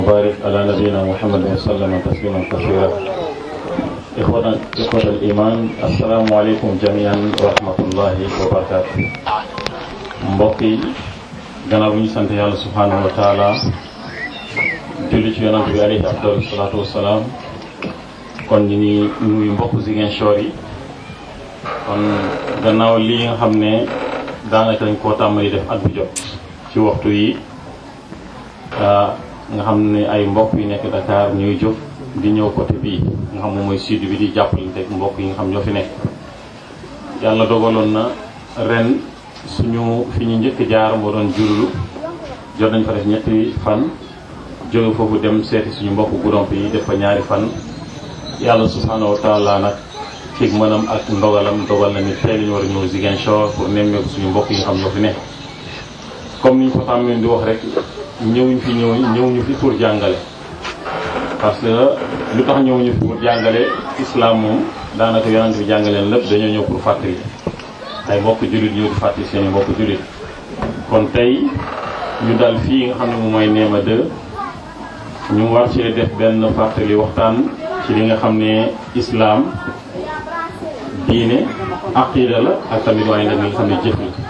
وبارك على نبينا محمد وسلم تسليما كثيرا إخوة إخوة الإيمان السلام عليكم جميعا ورحمة الله وبركاته mbokk yi gannaaw bi ñu sant yàlla subhanahu wa taala julli ci yonant bi alayhi afdalu salaatu wasalaam kon ñu ngi nuyu mbokk Ziguinchor yi kon gannaaw lii nga xam ne daanaka dañ koo tàmmali def at bu jot ci waxtu yi nga xam ne ay mbokk yi nekk Dakar ñuy jóg di ñëw côté bii nga xam moom mooy sud bi di jàppalante ak mbokk yi nga xam ñoo fi nekk yàlla dogaloon na ren suñu fi ñu njëkk jaar moo doon jurulu jot nañ fa def ñetti fan jóge foofu dem seeti suñu mbokk guddomp yi def fa ñaari fan yàlla subhanahu wa taala nag cig mënam ak ndogalam dogal na ni tey lañu war a ñëw Ziguinchor pour nemmeeku suñu mbokk yi nga xam ñoo fi nekk comme ni ñu ko tàmmee di wax rek ñëwuñ fi ñëw ñëwuñu fi pour jàngale parce que lu tax ñëwuñu fi pour jàngale islam moom daanaka yonent bi jàngaleen lépp dañoo ñëw pour fàttali ay mbokk jullit ñëw di fàttali seen i mbokk jullit kon tey ñu dal fii nga xam ne moom mooy Néma 2 ñu war cee def benn fàttali waxtaan ci li nga xam ne islam diine aqida la ak tamit waaye nag li nga xam ne jëf la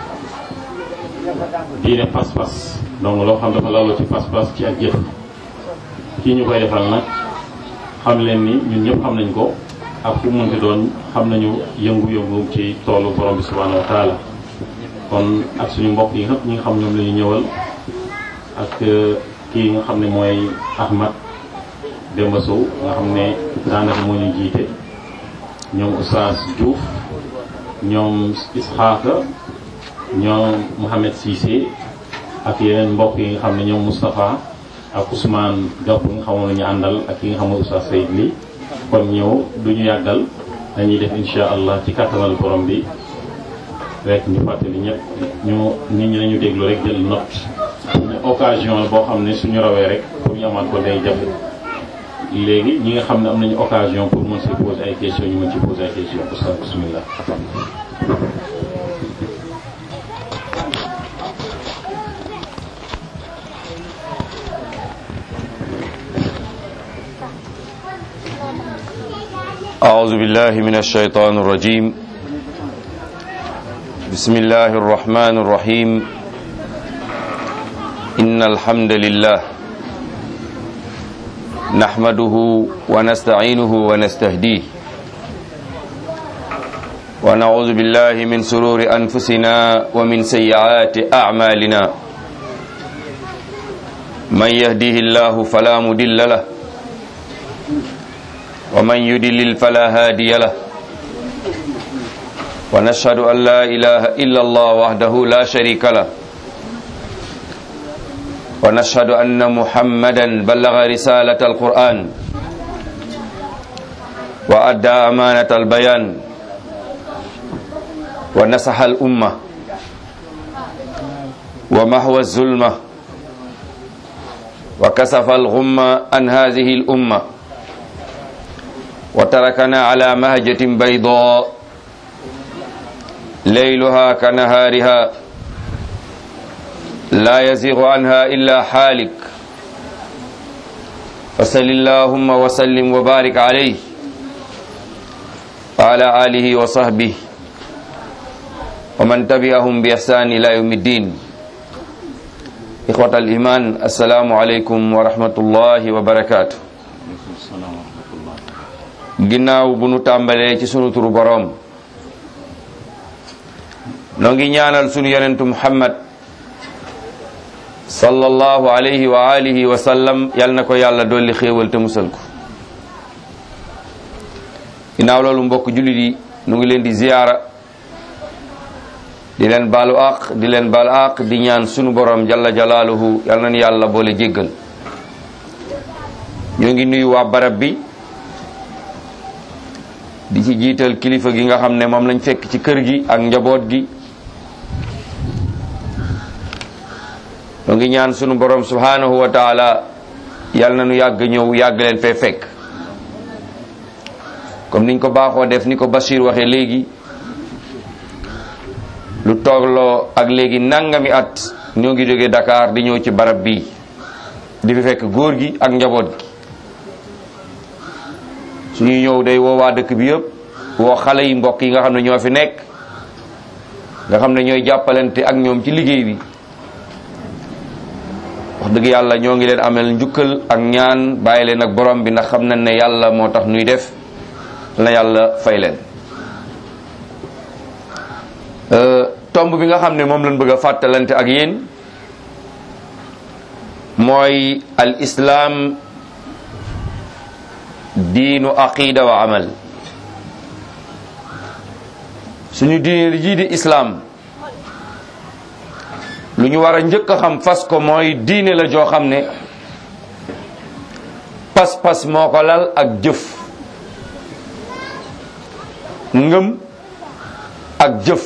diine pas-pas donc loo xam dafa laloo ci pas-pas ci ak jëf kii ñu koy defal nag xam leen ni ñun ñëpp xam nañ ko ak fu munti doon xam nañu yëngu-yëngu ci toolu borom bi subhanahu wa taala kon ak suñu mbokk yi ñëpp ñi nga xam ñoom la ñu ñëwal ak kii nga xam ne mooy Ahmad Demba Sow nga xam ne daanaka moo ñu jiite ñoom Oustaz Diouf ñoom Isxaaka ñoom Mouhamed Cissé ak yeneen mbokk yi nga xam ne ñoom Moustapha ak Ousmane Gapp nga xamoon nañu àndal ak yi nga xam ne Oustaz Seyd li kon ñëw du ñu yàggal dañuy def insha allah ci kattanal borom bi rek ñu fàttali ñëpp ñu nit ñi nañu déglu rek jël note ne occasion la boo xam ne suñu rawee rek pour ñu amaat ko day jafe léegi ñi nga xam ne am nañu occasion pour mën si poser ay questions ñu mën ci poser ay questions Oustaz bismillah أعوذ بالله من الشيطان الرجيم بسم الله الرحمن الرحيم إن الحمد لله نحمده ونستعينه ونستهديه ونعوذ بالله من سرور أنفسنا ومن سيئات أعمالنا من يهديه الله فلا مدل له ومن يدلل فلا هادي له ونشهد أن لا إله إلا الله وحده لا شريك له ونشهد أن محمدا بلغ رسالة القرآن وأدى أمانة البيان ونصح الأمة ومحو الظلمة وكسف الغمة عن هذه الأمة وتركنا على مهجة بيضاء ليلها كنهارها لا يزيغ عنها إلا حالك فصل اللهم وسلم وبارك عليه وعلى آله وصحبه ومن تبعهم بإحسان إلى يوم الدين إخوة الإيمان السلام عليكم ورحمة الله وبركاته ginnaaw bu nu tàmbalee ci sunu turu boroom noo ngi ñaanal sunu yonentu muhammad sallallahu alayhi wa alihi wa sallam yal na ko yàlla dolli xéewal te musal ko ginnaaw loolu mbokk jullit yi nu ngi leen di ziyaara di leen baalu àq di leen baalu àq di ñaan sunu boroom jalla jalaaluhu yal na nu yàlla boole jéggal ñoo ngi nuyu waa barab bi di ci jiital kilifa gi nga xam ne moom lañ fekk ci kër gi ak njaboot gi ñoo ngi ñaan sunu borom subhanahu wa taala yal na nu yàgg ñëw yàgg leen fee fekk comme niñ ko baaxoo def ni ko Bachir waxee léegi lu toogloo ak léegi nangami at ñoo ngi jóge Dakar di ñëw ci barab bii di fi fekk góor gi ak njaboot gi suñuy ñëw day woo waa dëkk bi yëpp woo xale yi mbokk yi nga xam ne ñoo fi nekk nga xam ne ñooy jàppalante ak ñoom ci liggéey bi wax dëgg yàlla ñoo ngi leen amel njukkal ak ñaan bàyyi leen ak borom bi ndax xam nañ ne yàlla moo tax nuy def na yàlla fay leen tomb bi nga xam ne moom lañ bëgg a fàttalante ak yéen mooy al islaam diinu aqida wa amal suñu diine jii di islaam lu ñu war a njëkk a xam fas ko mooy diine la joo xam ne pas-pas moo ko lal ak jëf ngëm ak jëf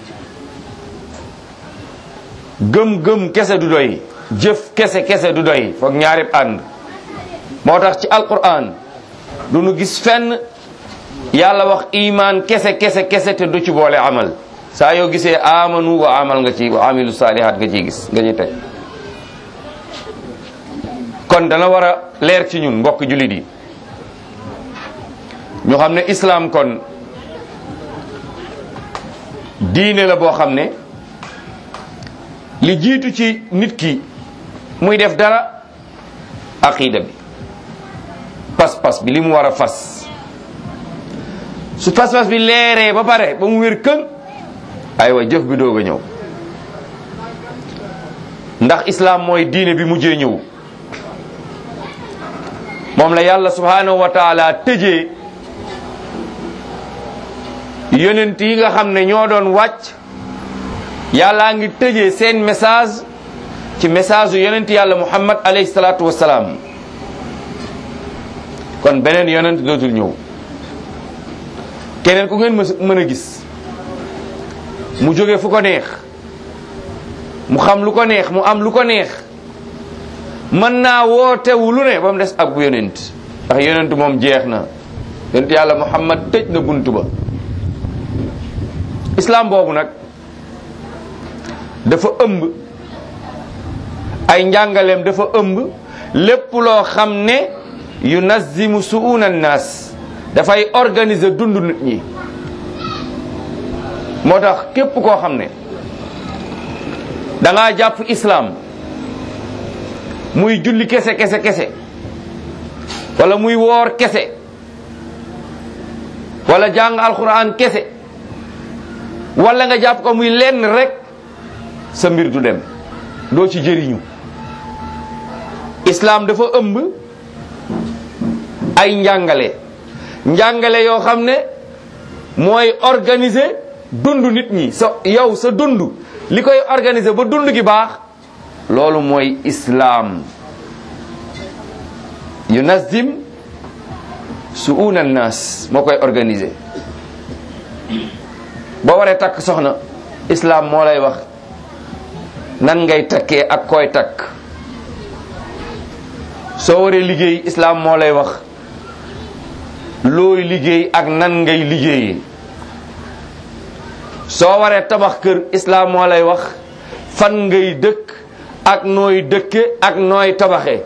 gëm-gëm kese du doy jëf kese kese du doy foog ñaari ànd moo tax ci alquran du nu gis fenn yàlla wax iman kese kese kese te du ci boole amal saa yoo gisee amanu wa amal nga ci wa amilu saalihaat nga ciy gis nga ci teg kon dana war a leer ci ñun mbokk jullit yi ñu xam ne islam kon diine la boo xam ne li jiitu ci nit ki muy def dara aqida bi pas-pas bi li mu war a fas su pas-pas bi leeree ba pare ba mu wér këng aywa jëf bi doog a ñëw ndax islam mooy diine bi mujjee ñëw moom la yàlla subhanahu wa taala tëjee yonent yi nga xam ne ñoo doon wàcc yàllaa ngi tëjee seen message ci message yu yonent yàlla muhammad alayhi salaatu wasalaam kon beneen yonent dootul ñëw keneen ku ngeen mën a gis mu jóge fu ko neex mu xam lu ko neex mu am lu ko neex mën naa wootewu lu ne ba mu des ab yonent ndax yonent moom jeex na yonent yàlla muhammad tëj na buntu ba islam boobu nag dafa ëmb ay njàngaleem dafa ëmb lépp loo xam ne yunazimu suuna annaas dafay organiser dund nit ñi moo tax képp koo xam ne da ngaa jàpp islam muy julli kese kese kese wala muy woor kese wala jàng alquran kese wala nga jàpp ko muy lenn rek sa mbir du dem doo ci jëriñu islam dafa ëmb ay njàngale njàngale yoo xam ne mooy organiser dund nit ñi sa yow sa dund li koy organiser ba dund gi baax loolu mooy islam yunazim suuna nas moo koy organiser boo waree takk soxna islam moo lay wax nan ngay takkee ak koy takk soo waree liggéey islam moo lay wax looy liggéey ak nan ngay liggéeyee soo waree tabax kër islam moo lay wax fan ngay dëkk ak nooy dëkke ak nooy tabaxee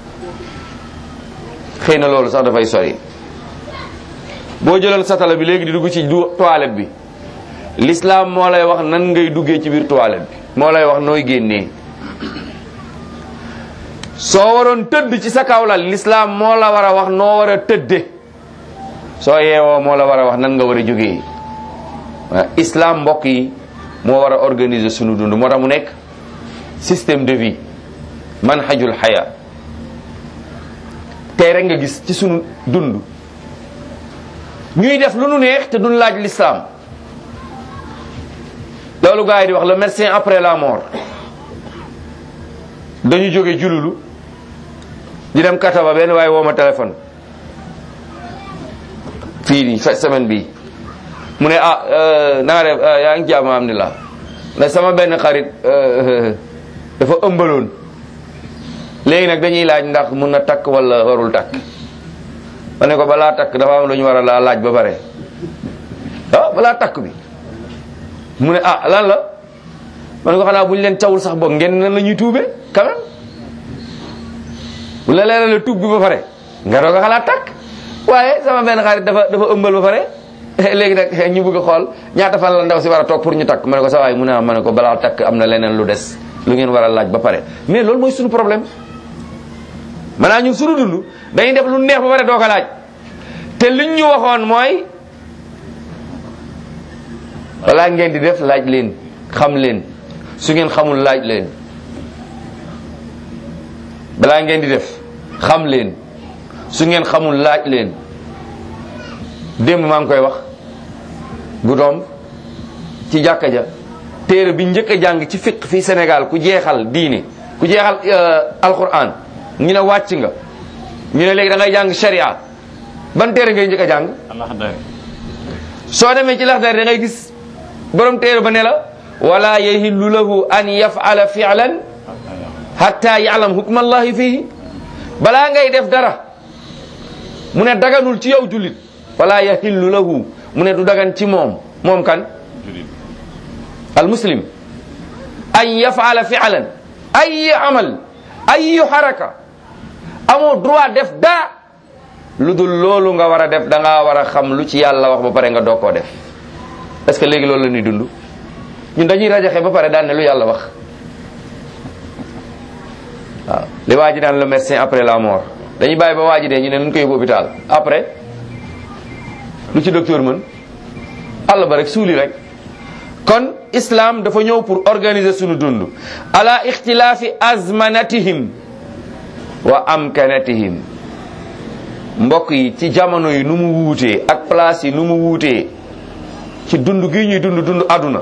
xëy na loolu sax dafay sori boo jëloon satala bi léegi di dugg ci du toilette bi l'islam moo lay wax nan ngay duggee ci biir toilette bi moo lay wax nooy génnee soo waroon tëdd ci sa kawlal l'islam moo la war a wax noo war a tëdde soo yeewoo moo la war a wax nan nga war a jógee waaw islam mbokk yi moo war a organiser sunu dund moo tax mu nekk système de vie manhajul xaya tey rek nga gis ci sunu dund ñuy def lu nu neex te duñ laaj l'islam loolu gars yi di wax le médecin après la mort dañu jóge jululu di dem kataba benn waaye woo ma téléphone fii nii semaine bi mu ne ah na nga def yaa ngi jàmm alhamdulilah ne sama benn xarit dafa ëmbaloon léegi nag dañuy laaj ndax mun na takk wala warul takk ma ne ko balaa takk dafa am lu ñu war a laa laaj ba pare ah balaa takk bi mu ne ah lan la ma ne ko xanaa bu ñu leen cawul sax boog ngeen nan la ñuy tuube quand même bu la leeralee tub bi ba pare nga doog a xalaat takk waaye sama benn xarit dafa dafa ëmbal ba pare léegi nag ñu bëgg a xool ñaata fan la ndaw si war a toog pour ñu takk ma ne ko sa waay mu ne ma ne ko balaa takk am na leneen lu des lu ngeen war a laaj ba pare mais loolu mooy suñu problème maanaam ñun suñu dund dañuy def lu neex ba pare doo ko laaj te liñ ñu waxoon mooy balaa ngeen di def laaj leen xam leen su ngeen xamul laaj leen balaa ngeen di def xam leen su ngeen xamul laaj leen démb maa ngi koy wax bu doom ci jàkka ja téere bi njëkk a jàng ci fiq fii Sénégal ku jeexal diine ku jeexal alquran ñu ne wàcc nga ñu ne léegi da ngay jàng sharia ban téere ngay njëkk a jàng soo demee ci laxdari da ngay gis borom téere ba ne la wala yahillu lahu an yafala fi'lan hatta ya'lam hukma allahi fihi balaa ngay def dara mu ne daganul ci yow jullit wala yahillu lahu mu ne du dagan ci moom moom kan al muslim an yafala fi'lan ay amal ay haraka amoo droit def daa lu dul loolu nga war a def da ngaa war a xam lu ci yàlla wax ba pare nga doog koo def est-ce que léegi loolu la ñuy dund ñun dañuy rajaxe ba pare daan ne lu yàlla wax waaw li waa ji daan le médecin après la mort dañuy bàyyi ba waa ji dee ñu ne nañ ko yóbbu hôpital après lu ci docteur mën àll ba rek suuli rek kon islam dafa ñëw pour organiser sunu dund ala ixtilaafi azmanatihim wa amkanatihim mbokk yi ci jamono yi nu mu wuutee ak place yi nu mu wuutee ci dund gi ñuy dund dund àdduna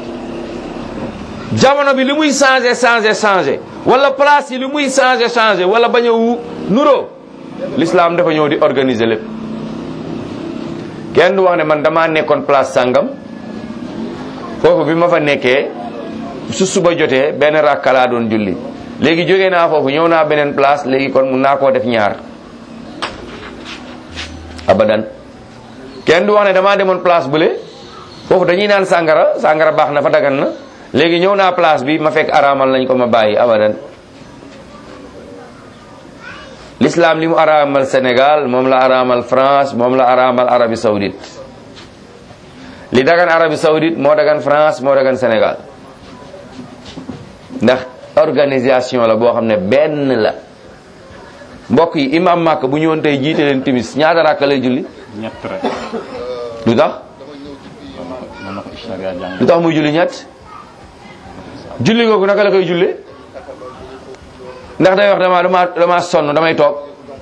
jamono bi li muy changé changé changé wala place yi li muy changé changé wala bañ a wu nuroo l'islam dafa ñëw di organiser lépp kenn du wax ne man damaa nekkoon place sàngam foofu bi ma fa nekkee su suba jotee benn rakka laa doon julli léegi jógee naa foofu ñëw naa beneen place léegi kon mun naa koo def ñaar abadan kenn du wax ne damaa demoon place bële foofu dañuy naan sàngara sàngara baax na fa dagan na léegi ñëw naa place bi ma fekk araamal nañ ko ma bàyyi abadan l'islam li mu araamal Sénégal moom la araamal France moom la araamal Arabie Saoudite li dagan Arabie Saoudite moo dagan France moo dagan Sénégal ndax organisation la boo xam ne benn la mbokk yi imam Màkk bu ñëwoon tey jiite leen timis ñaata rakka lay julli ñett rek lu tax mën na ko sharia jàng lu tax muy julli ñett julli googu naka la koy jullee ndax day wax dama dama dama sonn damay toog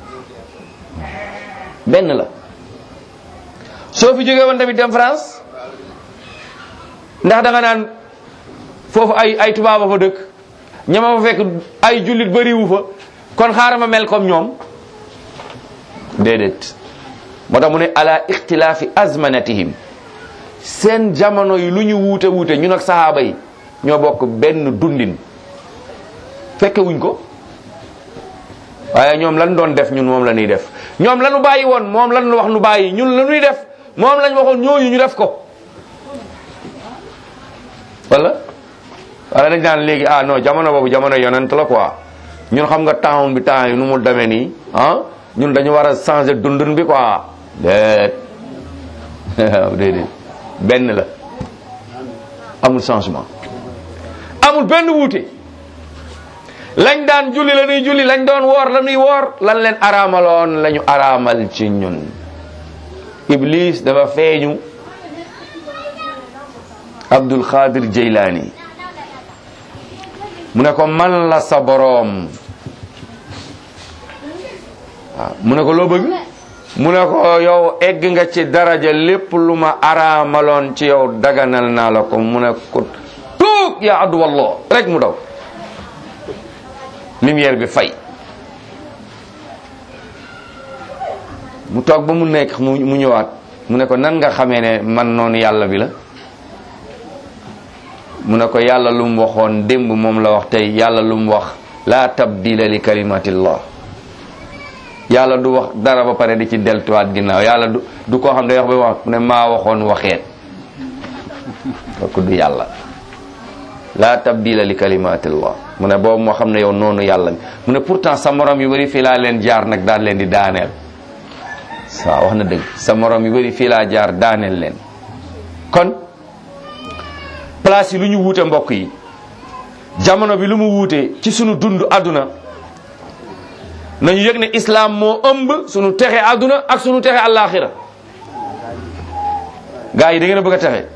benn la soo fi jógee woon tamit dem France ndax da nga naan foofu ay ay tubaaba fa dëkk ñama fa fekk ay jullit bariwu fa kon xaaral ma mel comme ñoom déedéet moo tax mu ne ala ixtilaafi azmanatihim seen jamono yi lu ñu wuute wuute ñun ak sahaaba yi ñoo bokk benn dundin fekke wuñ ko waaye ñoom lan doon def ñun moom la ñuy def ñoom lanu bàyyi woon moom lan wax nu bàyyi ñun la ñuy def moom lañ waxoon ñooñu ñu def ko wala wala dañ naan léegi ah non jamono boobu jamono yonent la quoi ñun xam nga temps bi temps yi nu mu demee nii ah ñun dañu war a changer dundun bi quoi déet déedéet benn la amul changement amul benn wuute lañ daan julli la ñuy julli lañ doon woor la ñuy woor lan leen araamaloon la ñu araamal ci ñun iblis dafa feeñu abdul xaadir jeylaani mu ne ko man la sa boroom waaw mu ne ko loo bëgg mu ne ko yow egg nga ci daraja lépp lu ma araamaloon ci yow daganal naa la ko mu ne ko tuug yaa addu wallah rek mu daw lumière bi fay mu toog ba mu nekk mu mu ñëwaat mu ne ko nan nga xamee ne man noonu yàlla bi la mu ne ko yàlla lu mu waxoon démb moom la wax tey yàlla lu mu wax laa tabdila li kalimatillah yàlla du wax dara ba pare di ci deltuwaat ginnaaw yàlla du du koo xam ne day wax ba wax mu ne maa waxoon waxeet kooku du yàlla la tabdila li kalimatillah mu ne boobu moo xam ne yow noonu yàlla mu ne pourtant sa morom yu bëri fii laa leen jaar nag daan leen di daaneel waaw wax na dëgg sa morom yu bëri fii laa jaar daaneel leen kon place yi lu ñu wuute mbokk yi jamono bi lu mu wuute ci sunu dund àdduna nañu yëg ne islam moo ëmb sunu texe àdduna ak sunu texe àllaaxira gaa yi da ngeen a bëgg a texe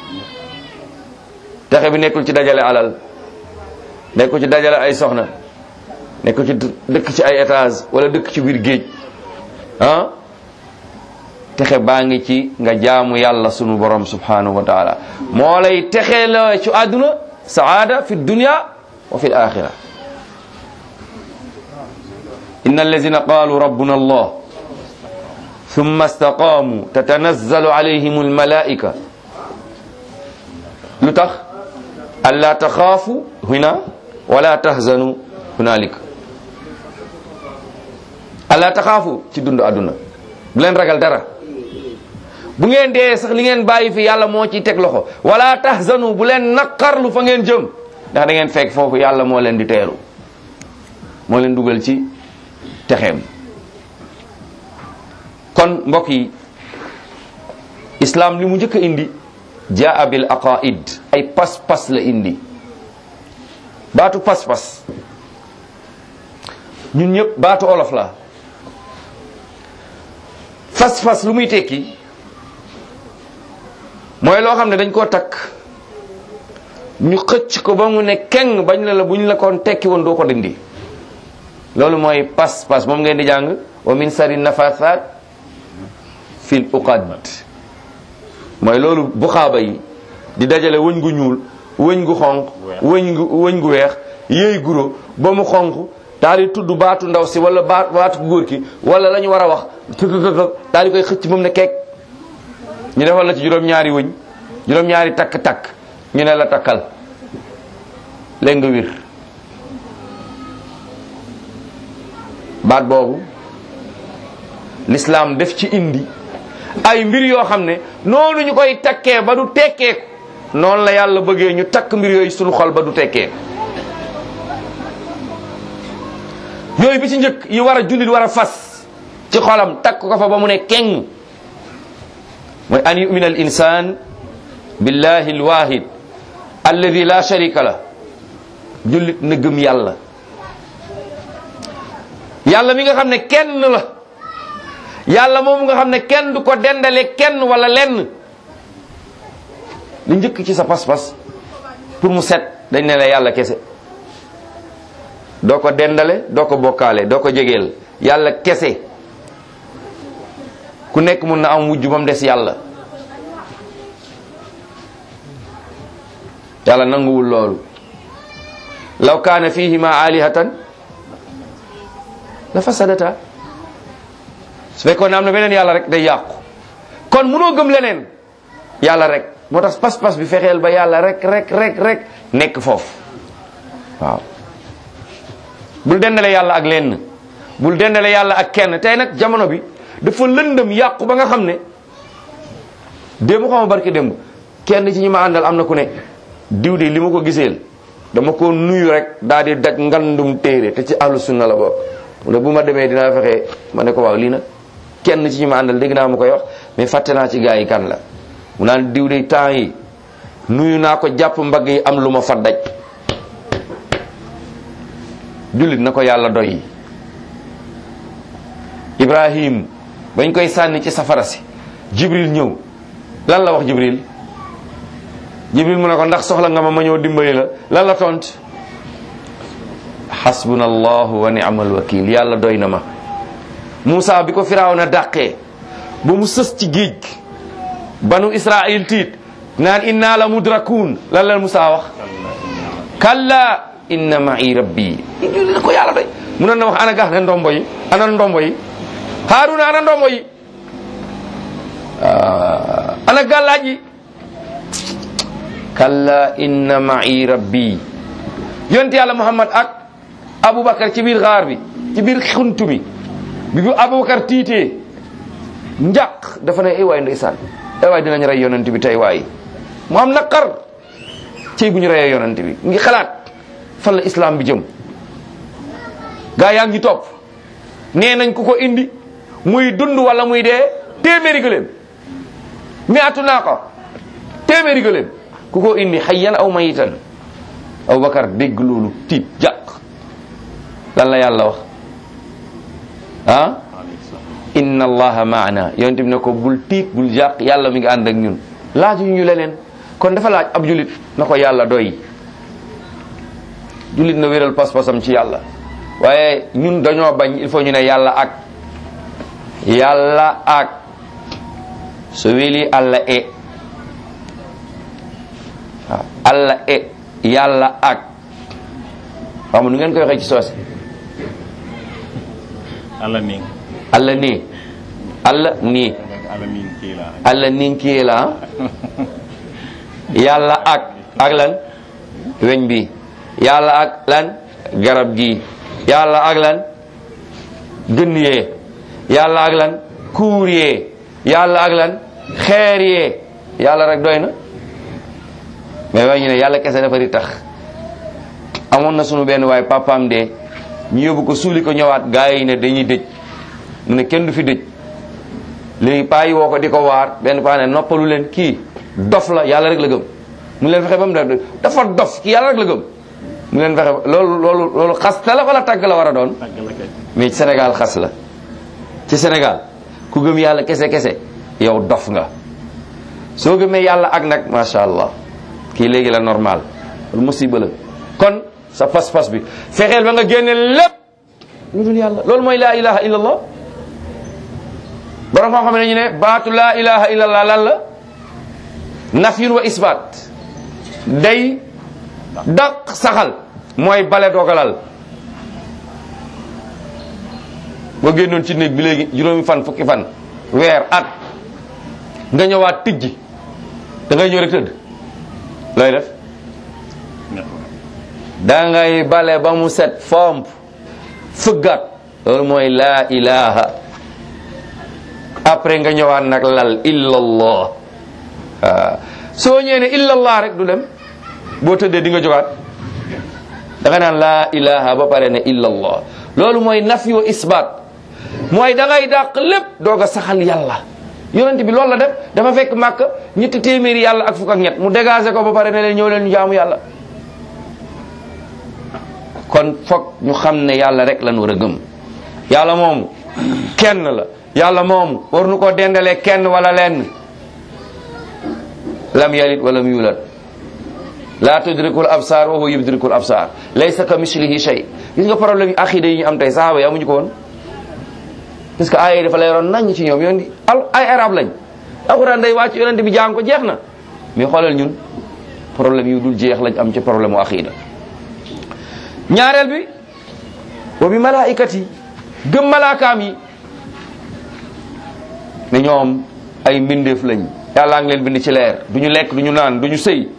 texe bi nekkul ci dajale alal nekkul ci dajale ay soxna nekkul ci dëkk ci ay étage wala dëkk ci biir géej ah texe baa ngi ci nga jaamu yàlla sunu borom subhanahu wa taala moo lay texe la ci àdduna saada fi dunya wa fi alaxira inna allazina qalu rabbuna allah ثم استقاموا تتنزل عليهم الملائكة لتخ ألا تخافوا هنا ولا تحزنوا هنالك ألا تخافوا ci dund àdduna bu leen ragal dara bu ngeen dee sax li ngeen bàyyi fi yàlla moo ciy teg loxo wala tahzanu bu leen naqarlu fa ngeen jëm ndax da ngeen fekk foofu yàlla moo leen di teeru moo leen dugal ci texeem kon mbokk yi islam li mu njëkk a indi jaa bil aqaid ay pas-pas la indi baatu pas-pas ñun ñëpp baatu olof la fas-fas lu muy tekki mooy loo xam ne dañ koo takk ñu xëcc ko ba mu ne keng bañ la la buñ la koon tekki woon doo ko dindi loolu mooy pas-pas moom ngeen di jàng wa min sari nafasat fil uqad mooy loolu buxaaba yi di dajale wëñ gu ñuul wëñ gu xonq wëñ gu wëñ gu weex yéey guro ba mu xonq daal di tudd baatu ndaw si wala baat baatu góor ki wala la ñu war a wax këkëkëkë daal di koy xëcc moom ne keek ñu defal la ci juróom-ñaari wëñ juróom-ñaari takk-takk ñu ne la takkal léegi nga wir baat boobu l'islam def ci indi ay mbir yoo xam ne noonu ñu koy takkee ba du tekkeeku noonu la yàlla bëggee ñu takk mbir yooyu suñu xol ba du tekkeeku yooyu bi ci njëkk yi war a jullit war a fas ci xolam takk ko fa ba mu ne keng mooy an yumina al insan billahi alwahid alladi la sharika la jullit na gëm yàlla yàlla mi nga xam ne kenn la yàlla moom nga xam ne kenn du ko dendale kenn wala lenn li njëkk ci sa pas-pas pour mu set dañ ne la yàlla kese doo ko dendale doo ko bokkaale doo ko jegeel yàlla kese ku nekk mun na am wujj ba mu des yàlla yàlla nanguwul loolu law kaana fihima alihatan la fasadata su fekkoon ne am na beneen yàlla rek day yàqu kon munoo gëm leneen yàlla rek moo tax pas-pas bi fexeel ba yàlla rek rek rek rek nekk foofu waaw bul dendale yàlla ak lenn bul dendale yàlla ak kenn tey nag jamono bi dafa lëndëm yàqu ba nga xam ne démb xama barki démb kenn ci ñi ma àndal am na ku ne diw de li ma ko giseel dama ko nuyu rek daal di daj ngandum téere te ci ahlu sunna la bokk mu ne bu ma demee dinaa fexe ma ne ko waaw lii nag kenn ci ñi ma àndal dégg naa ma koy wax mais fàtte naa ci gaa yi kan la mu naan diw de temps yi nuyu naa ko jàpp mbagg yi am lu ma fa daj jullit na ko yàlla doy ibrahim bañ koy sànni ci safara si jibril ñëw lan la wax jibril jibril mu ne ko ndax soxla nga ma ma ñëw dimbali la lan la tont xasbuna allahu wa ni'mal wakil yàlla doy na ma Moussa bi ko firawna dàqee ba mu sës ci géej banu israil tiit naan inna la mudrakun lan la Moussa wax kalla inna ma'i rabbi julli na ko yàlla doy mu na wax ana gax ne ndombo yi ana ndombo yi haruna ana ndombo yi ana gàllaaj yi kalla inna ma'i rabbi yonent yàlla muhammad ak aboubacar ci biir xaar bi ci biir xuntu bi bi bu aboubacar tiitee njàq dafa ne ay waay ndeysaan ay waay dinañ rey yonent bi tey waay mu am naqar cey bu ñu reyee yonante bi ngi xalaat fan la islam bi jëm gaa yaa ngi topp nee nañ ku ko indi muy dund wala muy dee téeméeri gëléem miatu naa ko téeméeri gëléem ku ko indi xayyan aw mayitan Abubakar dégg loolu tiit jàq lan la yàlla wax ah inna allaha maana yonent bi ne ko bul tiit bul jàq yàlla mi ngi ànd ak ñun laaju ñu leneen kon dafa laaj ab julit na ko yàlla doy julit na wéral pas-pasam ci yàlla waaye ñun dañoo bañ il faut ñu ne yàlla ak yàlla ak so weli allah e waaw allah e yàlla ak xam nu ngeen koy waxee ci soose Allah ning allah nii allah nii Allah ning kila allah ninkiyee la ah yàlla ak ak lan weñ bi yàlla ak lan garab gi yàlla ak lan gën yee yàlla ak lan kuur yee yàlla ak lan xeer yee yàlla rek doy na mais waaye ñu ne yàlla kese dafa di tax amoon na sunu benn waaye papaam de ñu yóbbu ko suuli ko ñëwaat gaa yi ne dañuy dëj mu ne kenn du fi dëj léegi paa yi woo ko di ko waar benn paa ne noppalu leen kii dof la yàlla rek la gëm mu leen fexe ba mu def dafa dof kii yàlla rek la gëm mu leen fexe loolu loolu loolu xas la wala tàgg la war a doon tàgg la kay mais ci Sénégal xas la ci Sénégal ku gëm yàlla kese kese yow dof nga soo gëmee yàlla ak nag macha allah kii léegi la normal loolu musiba la kon sa pas-pas bi fexeel ba nga génne lépp lu dul yàlla loolu mooy laa ilaha illallah borom xam xam ne ñu ne baatu laa ilaha illallah lan la nafyun wa isbaat day daq saxal mooy bale doogalal boo génnoon ci néeg bi léegi juróomi fan fukki fan weer at nga ñëwaat tijji da ngay ñëw rek tëdd looy def da ngay bale ba mu set fomp fëggat loolu mooy laa ilaha après nga ñëwaat nag lal illallah waaw soo ñëwee ne illallah rek du dem boo tëddee di nga jógaat da nga naan laa ilaha ba pare ne illallah loolu mooy nafi wa isbaat mooy da ngay dàq lépp doog a saxal yàlla yonent bi loolu la def dafa fekk màkk ñetti téeméeri yàlla ak fukk ak ñett mu dégagé ko ba pare ne leen ñëw leen ñu jaamu yàlla kon foog ñu xam ne yàlla rek lan war a gëm yàlla moomu kenn la yàlla moomu war nu ko dendalee kenn wala lenn lam yalid walam yulad la tudrikul absar wa huwa yudrikul absar laysa ka mislihi shay gis nga problème yi aqida yi ñu am tey sahaaba yi amuñu ko woon parce que aaya yi dafa leeroon nañ ci ñoom yoon di al ay arab lañ alquran day wàcc yonente bi jàng ko jeex na mais xoolal ñun problème yu dul jeex lañ am ci problème u aqida ñaareel bi wa bi malaikati gëm malaakaam yi ne ñoom ay mbindeef lañ yàllaa ngi leen bind ci leer du ñu lekk du ñu naan du ñu sëy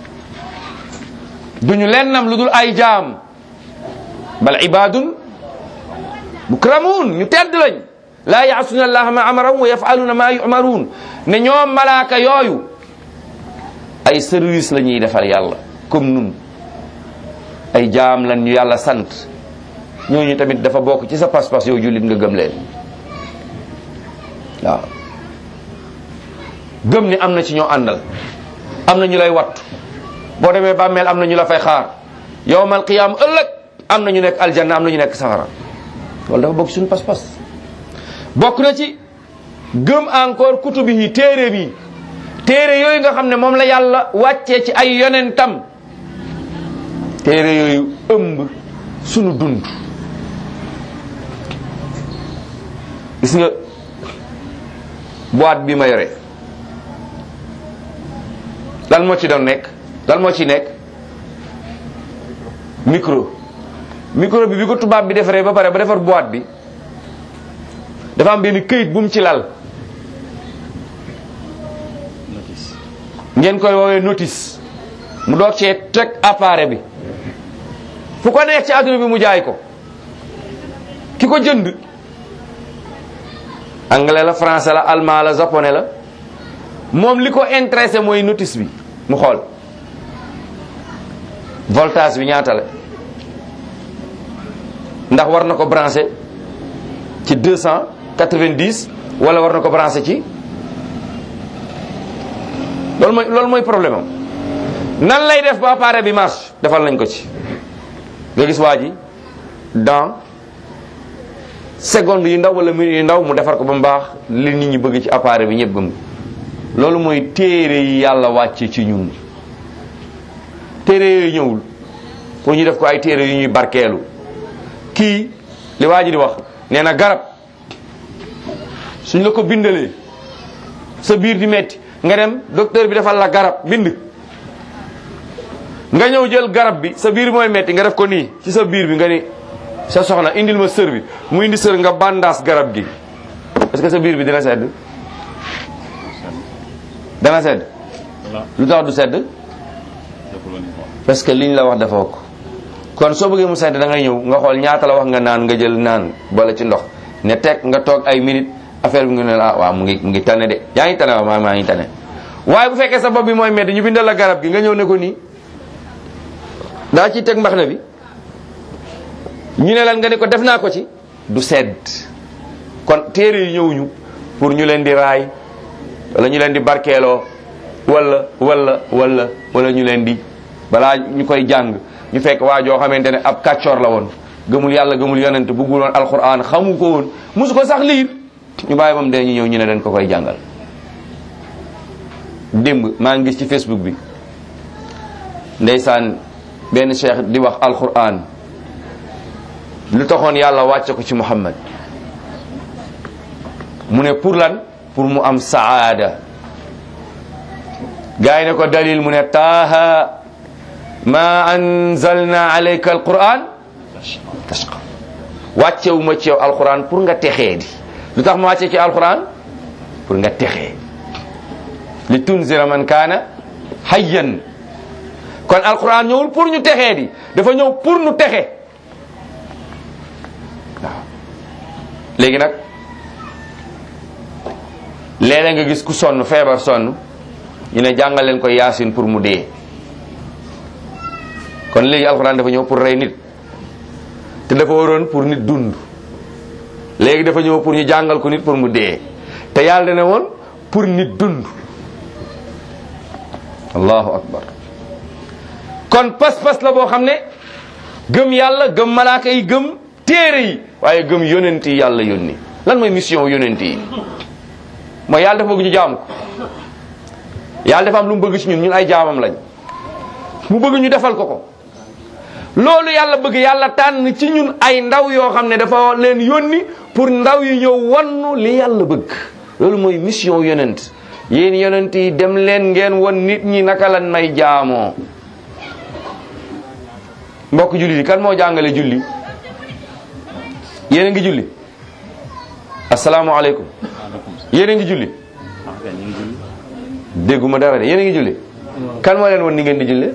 du ñu lennam lu dul ay jaam bal ibadun mukramun ñu tedd lañ laa yaasuna allaha ma amarahum wa yafaluna ma yumaruun ne ñoom malaaka yooyu ay service la ñuy defal yàlla comme nun ay jaam lan ñu yàlla sant ñooñu tamit dafa bokk ci sa pas-pas yow jullit nga gëm leen waaw gëm ni am na ci ñoo àndal am na ñu lay wattu boo demee bàmmeel am na ñu la fay xaar yowmal qiyaam ëllëg am na ñu nekk aljanna am na ñu nekk safara loolu dafa bokk suñu pas-pas bokk na ci gëm encore kutubi yi téere bi téere yooyu nga xam ne moom la yàlla wàccee ci ay yonentam téere yooyu ëmb sunu dund gis nga boîte bi ma yore lan moo ci doon nekk lan moo ci nekk micro micro bi bi ko tubaab bi defaree ba pare ba defar boîte bi dafa am benn këyit bu mu ci lal notice ngeen koy woowee notice mu doog cee teg appareil bi fu ko neex ci àdduna bi mu jaay ko ki ko jënd anglais la français la allemand la japonais la moom li ko intéressé mooy notice bi mu xool voltage bi ñaata la ndax war na ko branché ci 290 wala war na ko branché ci loolu mooy loolu mooy problème am nan lay def ba appareil bi marche defal nañ ko ci nga gis waa ji dans seconde yu ndaw wala minute yu ndaw mu defar ko ba mu baax li nit ñi bëgg ci appareil bi ñëpp gëm loolu mooy téere yi yàlla wàcce ci ñun téere yooyu ñëwul pour ñu def ko ay téere yu ñuy barkeelu kii li waa ji di wax nee na garab suñ la ko bindalee sa biir di metti nga dem docteur bi defal la garab bind nga ñëw jël garab bi sa biir mooy metti nga def ko nii ci sa biir bi nga ni sa soxna indil ma sër bi mu indi sër nga bandaas garab gi est-ce que sa biir bi dina sedd dana sedd lu tax du sedd parce que liñ la wax dafa ko kon soo bëggee mu sedd da ngay ñëw nga xool ñaata la wax nga naan nga jël naan boole ci ndox ne teg nga toog ay minutes affaire bi nga ne la waaw mu ngi mu ngi tane de yaa ngi tane waaw maa maa ngi tane waaye bu fekkee sa bopp bi mooy metti ñu bindal la garab gi nga ñëw ne ko nii daa ciy teg mbax na bi ñu ne lan nga ne ko def naa ko ci du sedd kon téere yi ñëwuñu pour ñu leen di raay wala ñu leen di barkeeloo wala wala wala wala ñu leen di balaa ñu koy jàng ñu fekk waa joo xamante ne ab kàccoor la woon gëmul yàlla gëmul yonent bëggul woon alquran xamu ko woon mosu ko sax liir ñu bàyyi ba mu dee ñu ñëw ñu ne dañ ko koy jàngal démb maa ngi gis ci facebook bi ndeysaan benn cheikh di wax alquran lu taxoon yàlla wàcce ko ci muhammad mu ne pour lan pour mu am saada gaa yi ne ko dalil mu ne taaha ma anzalna alayka alquran tashqa wàccewu ma ci yow alquran pour nga texee di lu tax ma wàcce ci alquran pour nga texee li tunzira man kaana hayyan kon alquran ñëwul pour ñu texee di dafa ñëw pour ñu texe waaw léegi nag léeg-léeg nga gis ku sonn feebar sonn ñu ne jàngal leen ko yaasin pour mu dee kon léegi alxuraan dafa ñëw pour rey nit te dafa waroon pour nit dund léegi dafa ñëw pour ñu jàngal ko nit pour mu dee te yàlla dana woon pour nit dund allahu akbar kon pas-pas la boo xam ne gëm yàlla gëm malaaka yi gëm téere yi waaye gëm yonent yi yàlla yónni lan mooy mission yonent yi mooy yàlla dafa bëgg ñu jaam ko yàlla dafa am lu mu bëgg ci ñun ñun ay jaamam lañ mu bëgg ñu defal ko ko loolu yàlla bëgg yàlla tànn ci ñun ay ndaw yoo xam ne dafa leen yónni pour ndaw yi ñëw wannu li yàlla bëgg loolu mooy mission yonent yéen yonent yi dem leen ngeen won nit ñi naka lan may jaamoo mbokk julli yi kan moo jàngale julli yéen a ngi julli asalaamaaleykum yéen a ngi julli dégguma dara de yéen a ngi julli kan moo leen won ni ngeen di julli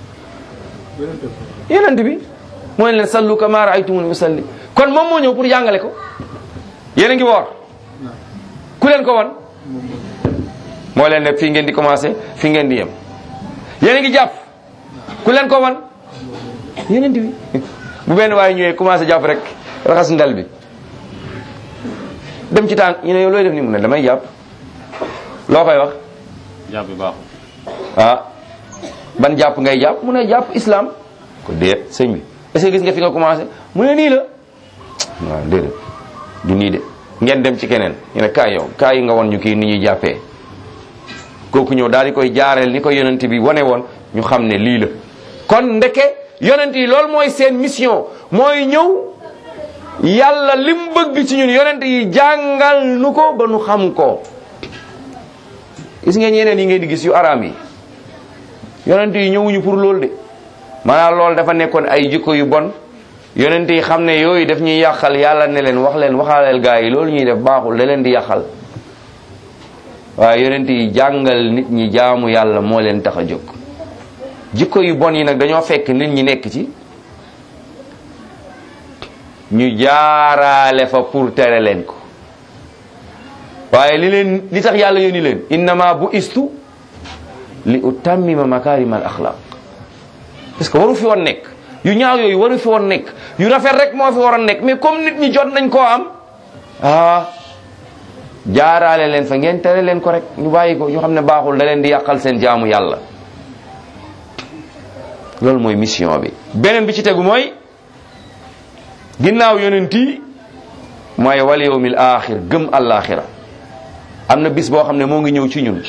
yonent bi mooy leen sallu kama raaytumuni usalli kon moom moo ñëw pour jàngale ko yéen a ngi woor ku leen ko won moo leen ne fii ngeen di commencé fii ngeen di yem yéen a ngi jàpp ku leen ko won yonent bi bu benn waaye ñëwee commencé jàpp rek raxas ndal bi dem ci tànk ñu ne yow looy def ni mu ne damay jàpp loo koy wax jàpp bi baaxul ah ban jàpp ngay jàpp mu ne jàpp islam ko déet sëñ bi est-ce que gis nga fi nga commencé mu ne nii la waaw déedéet du nii de ngeen dem ci keneen ñu ne kaay yow kaay yi nga won ñu kii ni ñuy jàppee kooku ñëw daal di koy jaareel ni ko yonent bi wane woon ñu xam ne lii la kon ndeke yonent yi loolu mooy seen mission mooy ñëw yàlla lim bëgg ci ñun yonent yi jàngal nu ko ba nu xam ko gis ngeen yeneen yi ngeen di gis yu araam yi yonent yi ñëwuñu pour loolu de maanaam loolu dafa nekkoon ay jikko yu bon yonent yi xam ne yooyu daf ñuy yàqal yàlla ne leen wax leen waxaaleel gaa yi loolu ñuy def baaxul da leen di yàqal waaye yonent yi jàngal nit ñi jaamu yàlla moo leen tax a jóg jikko yu bon yi nag dañoo fekk nit ñi nekk ci ñu jaaraale fa pour tere leen ko waaye li leen li tax yàlla yónni leen innama bu istu li utammima makarim al axlaq parce que waru fi woon nekk yu ñaaw yooyu waru fi woon nekk yu rafet rek moo fi waroon nekk mais comme nit ñi jot nañ koo am ah jaaraale leen fa ngeen tere leen ko rek ñu bàyyi ko ñu xam ne baaxul da leen di yàqal seen jaamu yàlla loolu mooy mission bi beneen bi ci tegu mooy ginnaaw yonent yi mooy wal yawmil axir gëm àllaaxira am na bis boo xam ne moo ngi ñëw ci ñun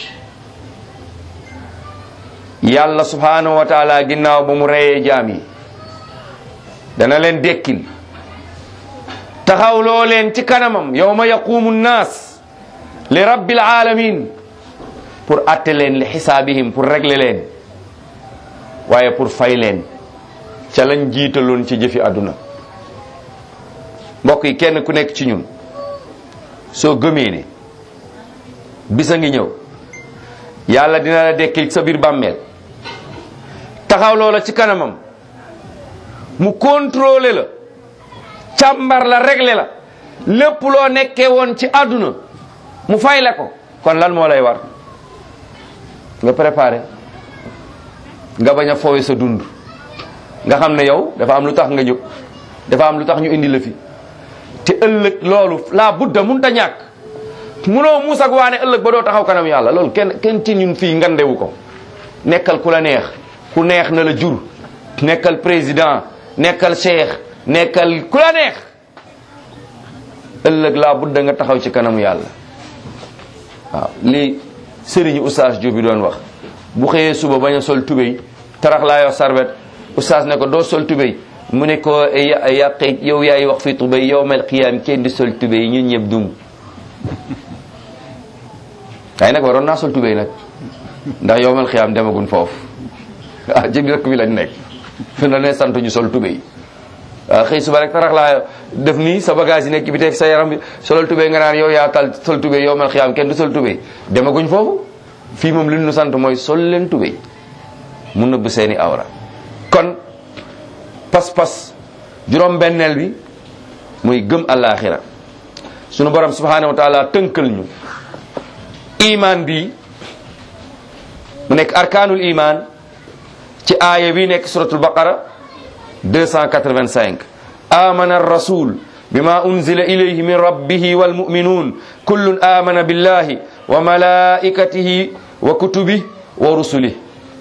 yàlla subhanahu wa taala ginnaaw ba mu reyee jaam yi dana leen dekkil taxawloo leen ci kanamam yawma yaqumu nnaas li rabbil alamin pour atte leen li xisaabihim pour régler leen waaye pour fay leen ca lañ jiitaloon ci jëfi àdduna mbokk yi kenn ku nekk ci ñun soo gëmee ne bisa ngi ñëw yàlla dina la dekkil sa biir bàmmeel taxaw loola ci kanamam mu contrôler la càmbar la régler la lépp loo nekkee woon ci àdduna mu fay la ko kon lan moo lay war nga préparé nga bañ a foowe sa dund nga xam ne yow dafa am lu tax nga ñëw dafa am lu tax ñu indi la fi te ëllëg loolu laa budda mun ta ñàkk munoo muus ak waane ëllëg ba doo taxaw kanam yàlla loolu kenn kenn ci ñun fii ngandewu ko nekkal ku la neex ku neex na la jur nekkal président nekkal cheikh nekkal ku la neex ëllëg laa budda nga taxaw ci kanamu yàlla waaw lii sëriñu oustaz Diop bi doon wax bu xëyee suba bañ a sol tubéy tarax laa yor sarbet oustaz ne ko doo sol tubéy mu ne ko yàqe yow yaay wax fi tubéy yow mel xiyaam kenn di sol tubéy ñun ñëpp dum waaye nag waroon naa sol tubéy nag ndax yow mel xiyaam demagun foofu ah ci dëkk bi lañ nekk fi na ne sant ñu sol tubéy waaw xëy suba rek tarax laa def nii sa bagage yi nekk bi teg sa yaram bi solal tubéy nga naan yow yaa tal sol tubéy yow mel xiyaam kenn du sol tubéy demaguñ foofu fii moom li ñu sant mooy sol leen tubéy mu nëbb seeni awra kon pas-pas juróom-benneel bi muy gëm àllaaxira sunu borom subhanahu wa taala tënkal ñu iman bi mu nekk arkaanul iman ci aaya bi nekk suratul baqara 285 amana ar-rasul bima unzila ilayhi min rabbihi wal mu'minun kullun amana billahi wa malaikatihi wa kutubihi wa rusulihi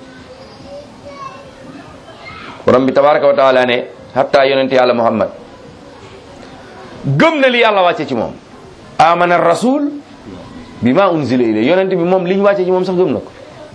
borom bi tabaraka wa taala ne hatta yonente yàlla muhammad gëm na li yàlla wàcce ci moom amana rasul bi ma unzila ilay yonente bi moom li ñu wàcce ci moom sax gëm na ko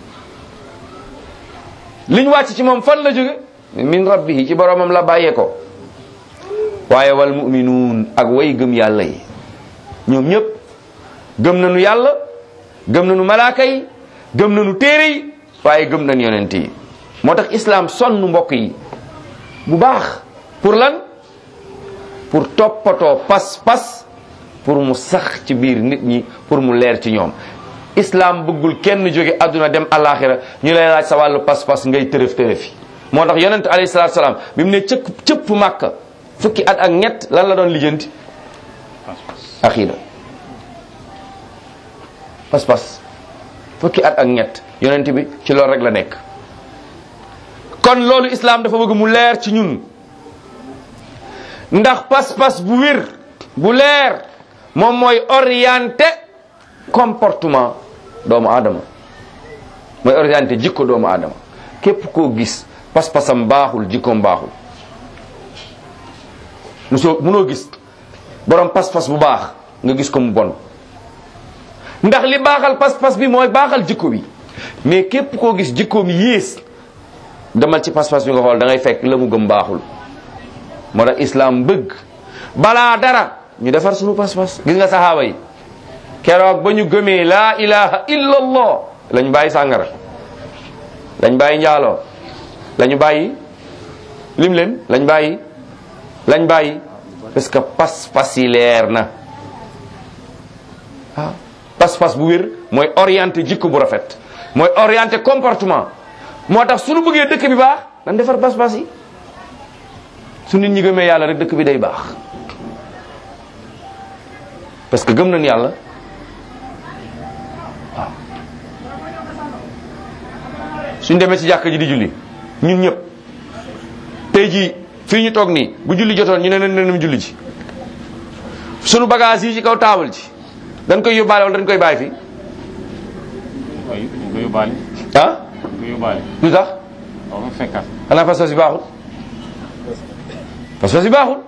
li ñu wàcce ci moom fan la jóge min rabbihi ci boromam la bàyyee ko waaye wal muminuun ak way gëm yàlla yi ñoom ñëpp gëm nañu yàlla gëm nañu malaaka yi gëm nañu téere yi waaye gëm nañu yonent yi moo tax islam sonn mbokk yi bu baax pour lan pour toppatoo pas-pas pour mu sax ci biir nit ñi pour mu leer ci ñoom islam bëggul kenn jóge àdduna dem alaxira ñu lay laaj sa wàllu pas-pas ngay tërëf tërëfi moo tax yonent alayhi salaatu salaam bi mu ne cëpp cëpp màkka fukki at ak ñett lan la doon lijjanti aqida pas-pas fukki at ak ñett yonent bi ci loolu rek la nekk kon loolu islam dafa bëgg mu leer ci ñun ndax pas-pas bu wér bu leer moom mooy orienté comportement doomu aadama mooy orienté jikko doomu aadama képp koo gis pas-pasam baaxul jikkoom baaxul musoo munoo gis borom pas-pas bu baax nga gis ko mu bon ndax li baaxal pas-pas bi mooy baaxal jikko bi mais képp koo gis jikkoom yées demal ci pas-pas bi nga xool da ngay fekk la mu gëm baaxul moo tax islam bëgg balaa dara ñu defar suñu pas-pas gis nga saxaaba yi keroog ba ñu gëmee laa ilaha illa allah lañ bàyyi sàngara lañ bàyyi njaaloo lañu bàyyi lim leen lañ bàyyi lañ bàyyi parce que pas-pas yi leer na ah pas-pas bu wér mooy orienté jikko bu rafet mooy orienté comportement moo tax suñu bëggee dëkk bi baax dañ defar pas-pas yi su nit ñi gëmee yàlla rek dëkk bi day baax parce que gëm nañ yàlla waaw suñ demee ci jàkk ji di julli ñun ñëpp tey jii fii ñu toog nii bu julli jotoon ñu ne nen nenum julli ji sunu bagage yi ci kaw taabal ji dañ koy yóbbaale wala dañ koy bàyyi fi waaye dañ ko yóbbaale ah dañ ko yóbbaale lu tax waaw mu fekkaat xanaa pas-pas yi baaxul pas-pas yi baaxul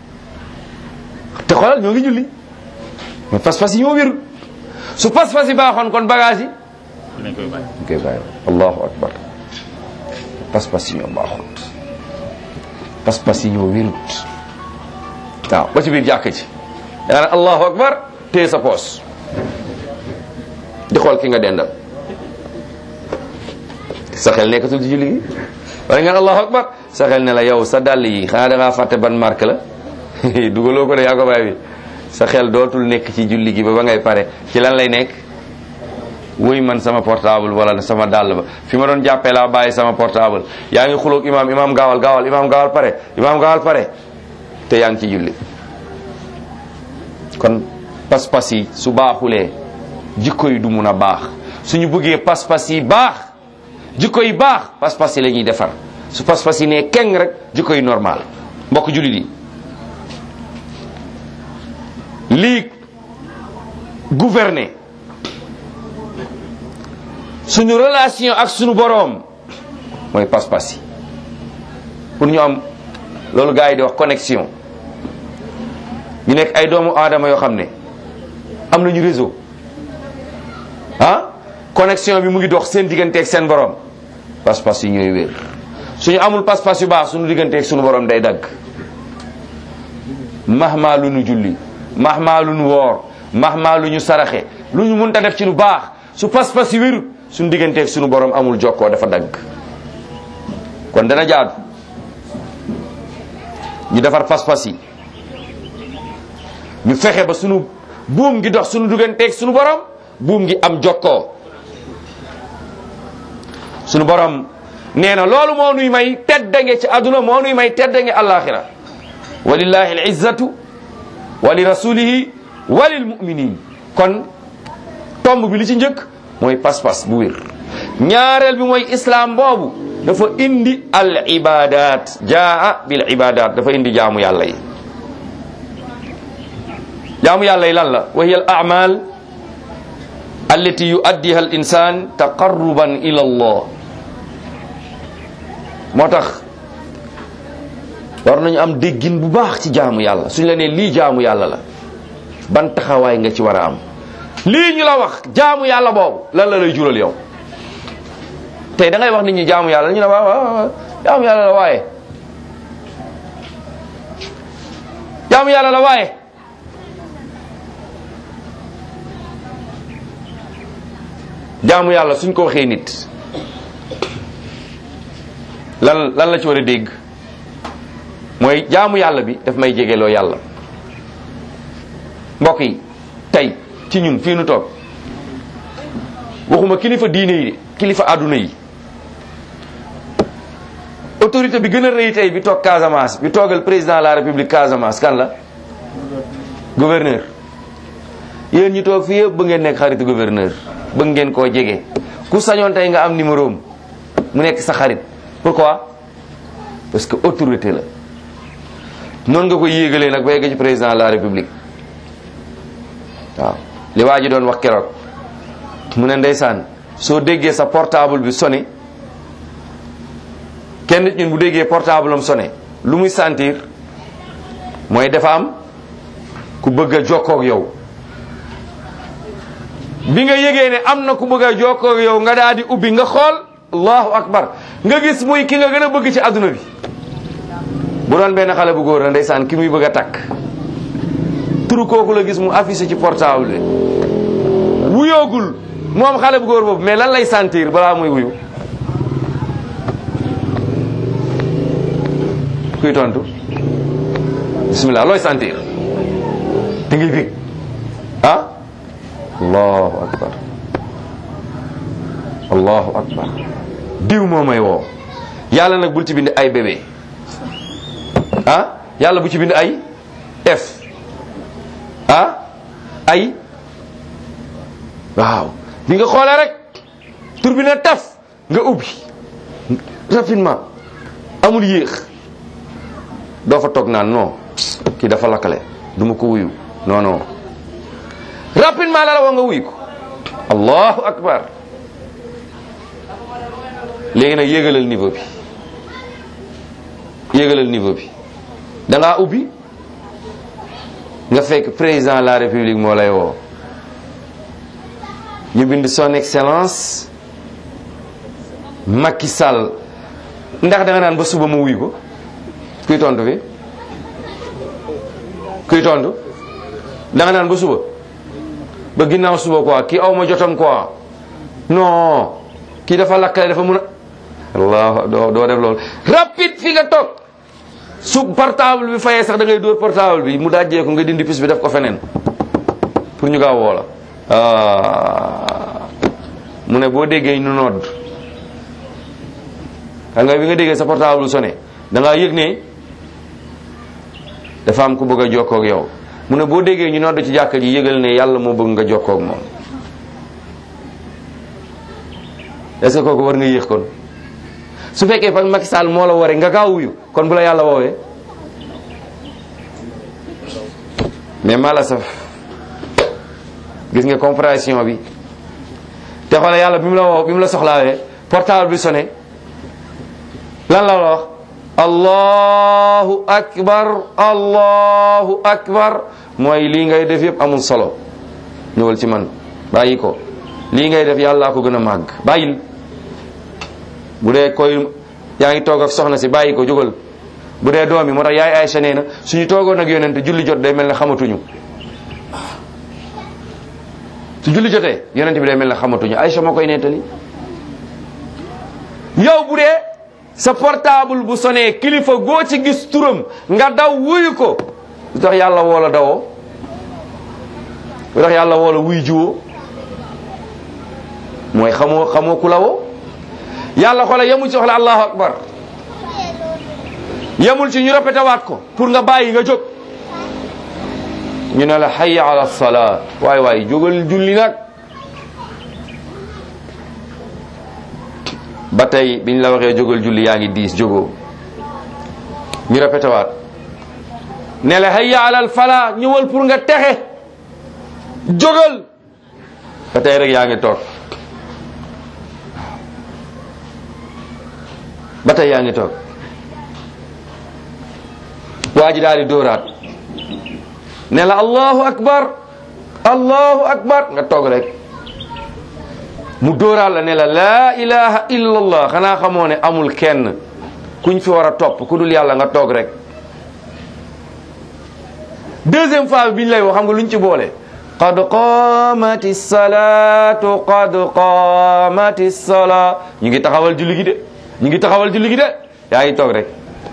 te xoolal ñoo ngi julli mais pas-pas yi ñoo wérul su pas-pas yi baaxoon kon bagage yi dañ koy bàyyi ñu koy bàyyi allahu akbar pas-pas yi ñoo baaxut pas-pas yi ñoo wérut waaw ba ci biir jàkk ji da nga ne allahu akbar téye sa poos di xool ki nga dendal sa xel nekkatul ci julli gi wala nga ne allahu akbar sa xel ne la yow sa dàll yi xanaa da ngaa fàtte ban marque la dugaloo ko de yaa ko bàyyi bi sa xel dootul nekk ci julli gi ba ba ngay pare ci lan lay nekk wuy man sama portable wala sama dàll ba fi ma doon jàppee laa bàyyi sama portable yaa ngi xuloog imaam imaam gaawal gaawal imaam gaawal pare imaam gaawal pare te yaa ngi ci julli kon pas-pas yi su baaxulee jikko yi du mun a baax suñu bëggee pas-pas yi baax jikko yi baax pas-pas yi la ñuy defar su pas-pas yi nee keng rek jikko yi normal mbokk jullit yi lii gouverner suñu relation ak suñu boroom mooy pas-pas yi pour ñu am loolu gars yi di wax connexion ñu nekk ay doomu aadama yoo xam ne am nañu réseau ah connexion bi mu ngi dox seen digganteeg seen borom pas-pas yi ñooy wér suñu amul pas-pas yu baax suñu digganteeg suñu borom day dagg mahma lu ñu julli mahma lu ñu woor mahma lu ñu saraxe lu ñu mënta def ci lu baax su pas-pas yi wéru suñu digganteeg suñu borom amul jokkoo dafa dagg kon dana jaadu ñu defar pas-pas yi ñu fexe ba sunu buum gi dox sunu digganteeg sunu borom buum gi am jokkoo sunu borom nee na loolu moo nuy may teddange ci àdduna moo nuy may teddange àllaaxira walillahi alizzatu wa li rasulihi wa lil muminin kon tomb bi li ci njëkk mooy pas-pas bu wér ñaareel bi mooy islam boobu dafa indi al ibadat jaa bil ibadat dafa indi jaamu yàlla yi jaamu yàlla yi lan la wa hiya al a'mal allati yuaddiha al insan taqarruban ila allah moo tax war nañu am déggin bu baax ci jaamu yàlla suñ la nee lii jaamu yàlla la ban taxawaay nga ci war a am lii ñu la wax jaamu yàlla boobu lan la lay jural yow tey da ngay wax nit ñi jaamu yàlla ñu ne waaw waaw jaamu yàlla la waaye jaamu yàlla la waaye jaamu yàlla suñ ko waxee nit lan lan la ci war a dégg mooy jaamu yàlla bi daf may jegeloo yàlla mbokk yi tey ci ñun fii nu toog waxuma kilifa diine yi kilifa àdduna yi autorité bi gën a rëy tey bi toog Casamance bi toogal président de la république Casamance kan la gouverneur yéen ñi toog fii yëpp ba ngeen nekk xaritu gouverneur bëgg ngeen koo jege ku sañoon tey nga am numéro am mu nekk sa xarit pourquoi parce que autorité la noonu nga ko yéegalee nag ba yegg ci président de la république waaw li waa ji doon wax keroog mu ne ndeysaan soo déggee sa portable bi sonné kenn nit ñun bu déggee portable am sonné lu muy sentir mooy dafa am ku bëgg a jokkoo ak yow bi nga yëgee ne am na ku bëgg a jokkoo ak yow nga daal di ubbi nga xool allahu akbar nga gis muy ki nga gën a bëgg ci adduna bi bu doon benn xale bu góor la ndeysaan ki muy bëgg a takk turu kooku la gis mu affiché ci portable bi wuyoogul moom xale bu góor boobu mais lan lay sentir balaa muy wuyu kuy tontu bismillah looy sentir da ngay bég ah allahu akbar allahu akbar diw moo may woo yàlla nag bul ci bind ay bébé ah yàlla bu ci bind ay f ah ay waaw bi nga xoolee rek tur bi na taf nga ubbi rapidement amul yéex doo fa toog naan non kii dafa lakkale du ma ko wuyu non non rapidement la la wax nga wuyu ko allahu akbar léegi nag yéegalal niveau bi yéegalal niveau bi da ngaa ubbi nga fekk président de la république moo lay woo ñu bind son excellence Macky Sall ndax da nga naan ba suba ma wuyu ko kuy tontu fi kuy tontu da nga naan ba suba ba ginnaaw suba quoi kii aw ma jotam quoi non kii dafa lakkale dafa mun a allah doo doo def loolu rapide fi nga toog su portable bi fayee sax da ngay dóor portable bi mu dajjee ko nga dindi pis bi def ko feneen pour ñu gaaw woo la mu ne boo déggee ñu nodd xam nga bi nga déggee sa portable sonné da ngaa yëg ne dafa am ku bëgg a jokkoo ak yow mu ne boo déggee ñu nodd ci jàkka ji yëgal ne yàlla moo bëgg nga jokkoo ak moom est-ce que kooku war nga yéex kon su fekkee fa Macky Sall moo la waree nga gaaw wuyu kon bu la yàlla woowee mais mala saf gis nga compréhension bi te xoole yàlla bi mu la woo bi mu la soxlaawee portable bi sonné lan la la wax allahu akbar allahu akbar mooy lii ngay def yëpp amul solo ñëwal ci man bàyyi ko lii ngay def yàllaa ko gën a màgg bàyyil bu dee koy yaa ngi toog ak soxna si bàyyi ko jógal bu dee doom yi moo tax yaay Aysa nee na suñu toogoon ak yonent julli jot day mel ne xamatuñu su julli jotee yonent bi day mel ne xamatuñu Aysa moo koy nettali yow bu dee sa portable bu sonné kilifa goo ci gis turam nga daw wuyu ko lu tax yàlla woo la dawoo lu tax yàlla woo la wuy jiwoo mooy xamoo xamoo ku la woo yàlla xoolal yemul ci wax la allahu akbar yemul ci ñu répété waat ko pour nga bàyyi nga jóg ñu ne la hayya ala salaa waay waay jógal julli nag ba tey biñ la waxee jógal julli yaa ngi diis jógoo ñu répété waat ne la hayya ala falaa ñëwal pour nga texe jógal ba tey rek yaa ngi toog ba tey yaa ngi toog waa ji daal di dóoraat ne la allahu akbar allahu akbar nga toog rek mu dóoraat la ne la laa ilaha illa allah xanaa xamoo ne amul kenn kuñ fi war a topp ku dul yàlla nga toog rek deuxième fois bi ñu lay wax xam nga luñ ci boole qad qamati salatu qad qamati sala ñu ngi taxawal julli gi de ñu ngi taxawal julli gi de yaa ngi toog rek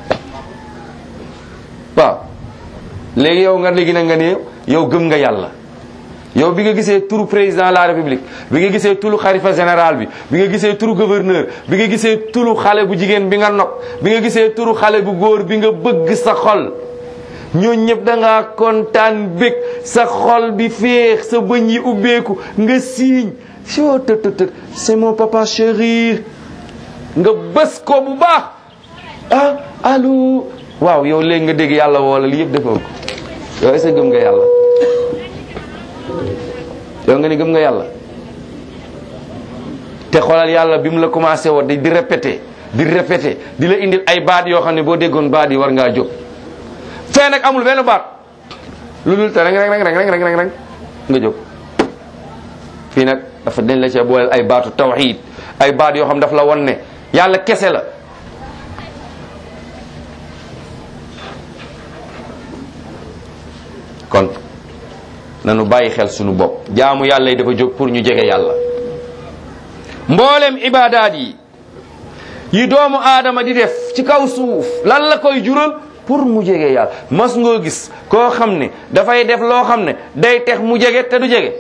waaw léegi yow nga léegi nag nga ne yow gëm nga yàlla yow bi nga gisee turu président de la république bi nga gisee turu xalifa général bi bi nga gisee turu gouverneur bi nga gisee turu xale bu jigéen bi nga nopp bi nga gisee turu xale bu góor bi nga bëgg sa xol ñooñu ñëpp da ngaa kontaan bég sa xol bi féex sa bëñ yi ubbeeku nga siiñ soo të të të c'est mon papa chéri nga bës ko bu baax ah allo waaw yow léegi nga dégg yàlla woola li yëpp defoo ko yow est-ce que gëm nga yàlla yow nga ni gëm nga yàlla te xoolal yàlla bi mu la commencé woon di di répété di répété di la indil ay baat yoo xam ne boo déggoon baat yi war ngaa jóg fee nag amul benn baat lu dul te rek rek rek rek rek rek nga jóg fii nag dafa dañ la cee booleel ay baatu tawxiid ay baat yoo xam daf la won ne yàlla kese la kon nanu bàyyi xel sunu bopp jaamu yàlla yi dafa jóg pour ñu jege yàlla mboolem ibaadaat yi yi doomu aadama di def ci kaw suuf lan la koy jural pour mu jege yàlla mas ngoo gis koo xam ne dafay def loo xam ne day tex mu jege te du jege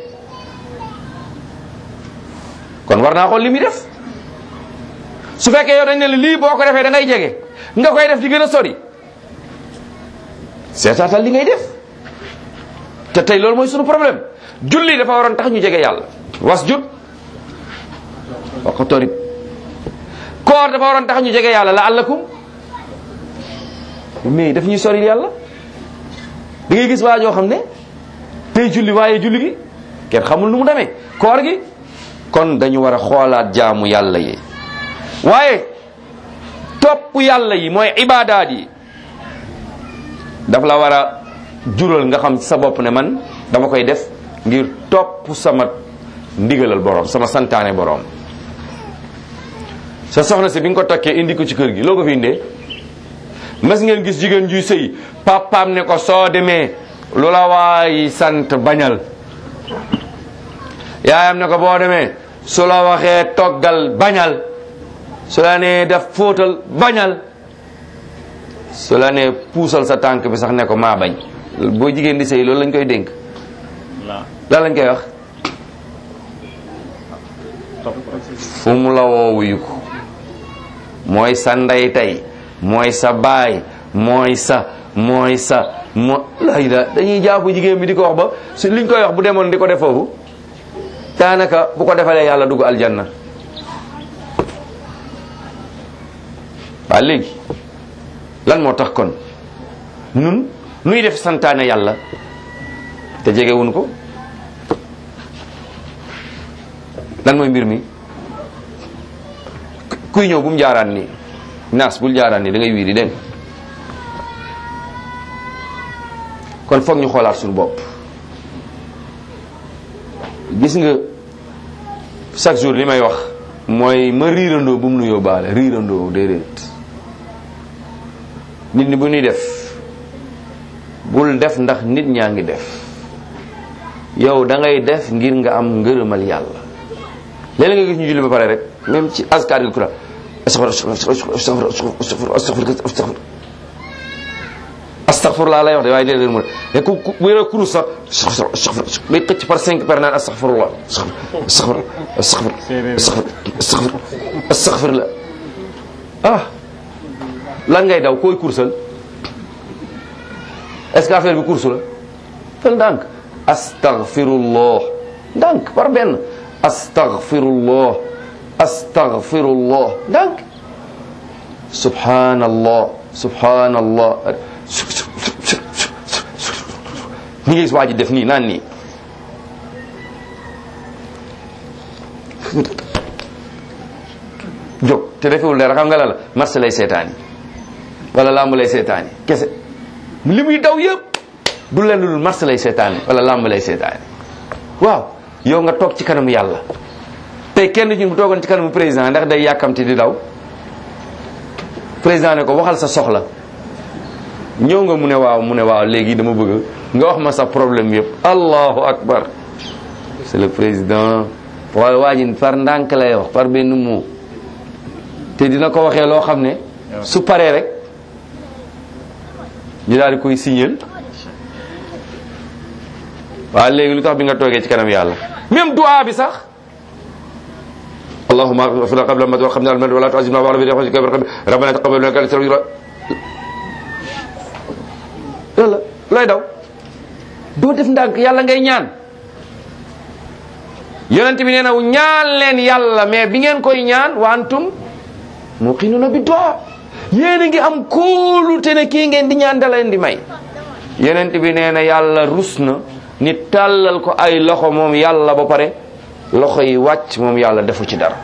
kon war naa xool li muy def su fekkee yow dañ ne la lii boo ko defee da ngay jege nga koy def di gën a sori seetaatal li ngay def te tey loolu mooy sunu problème julli dafa waroon tax ñu jege yàlla was jut waqtarib koor dafa waroon tax ñu jege yàlla la allakum mais daf ñuy sori yàlla da ngay gis waa joo xam ne tey julli waaye julli gi kenn xamul nu mu demee koor gi kon dañu war a xoolaat jaamu yàlla yi waaye topp yàlla yi mooy ibaadaat yi daf la war a jural nga xam ci sa bopp ne man dama koy def ngir topp sama ndigalal borom sama santaane borom sa soxna si bi nga ko takkee indi ko ci kër gi loo ko fi indee mas ngeen gis jigéen juy sëy papaam ne ko soo demee lu la waay sant bañal yaayam ne ko boo demee su la waxee toggal bañal su la nee def fóotal bañal su la nee puusal sa tànk bi sax ne ko maa bañ boo jigéen di sëy loolu lañ koy dénk lan lañ koy wax fu mu la woowuyu ko mooy sa ndey tey mooy sa baay mooy sa mooy sa mo lay la dañuy jàpp jigéen bi di ko wax ba su liñ koy wax bu demoon di ko def foofu daanaka bu ko defalee yàlla dugg aljanna waa léegi lan moo tax kon nun nuy def santaane yàlla te jegewuñ ko lan mooy mbir mi kuy ñëw bu mu jaaraan nii naas bul jaaraan nii da ngay wiiri dégg kon foog ñu xoolaat suñu bopp gis nga chaque jour li may wax mooy ma riirandoo bu mu nu yóbbaale riirandoo déedéet nit ñi bu ñuy def bul def ndax nit ñaa ngi def yow da ngay def ngir nga am ngërëmal yàlla léeg-léeg nga gis ñu julli ba pare rek même ci askar Quran astaghfir laa lay wax de waaye déedéet mu ne ku ku wéer a kurus sax astaghfir bay xëcc par cinq per naan astaghfirullah astaghfir astaghfir astaghfir astaghfir la ah lan ngay daw koy kursal est-ce que affaire bi kursu la fel ndànk astaghfirullah ndànk par benn astaghfirullah astaghfirullah ndànk subhanallah subhanallah ni ngay gis waa ji def nii naan nii jóg te defewul dara xam nga la la marché lay seetaani wala lamb lay seetaani kese li muy daw yëpp du leen lu marché lay seetaani wala lamb lay seetaani waaw yow nga toog ci kanamu yàlla tey kenn ñun bu toogoon ci kanamu président ndax day yàkkamti di daw président ne ko waxal sa soxla ñëw nga mu ne waaw mu ne waaw léegi dama bëgg nga wax ma sa problème yëpp allahu akbar c'est le président waaye waa ji par ndànk lay wax par benn mot te dina ko waxee loo xam ne su paree rek ñu daal di koy signal waaw léegi lu tax bi nga toogee ci kanam yàlla même du'a bi sax اللهم اغفر لنا قبل ما توقفنا المن ولا تعزمنا وعلى بيدك ربنا تقبل منا كانت yàlla looy daw doo def ndànk yàlla ngay ñaan yonent bi nee na ñaan leen yàlla mais bi ngeen koy ñaan wa antum muqinuna bi du'a yéen a ngi am kóolute ne kii ngeen di ñaan da leen di may yonent bi nee na yàlla rus na nit tàllal ko ay loxo moom yàlla ba pare loxo yi wàcc moom yàlla defu ci dara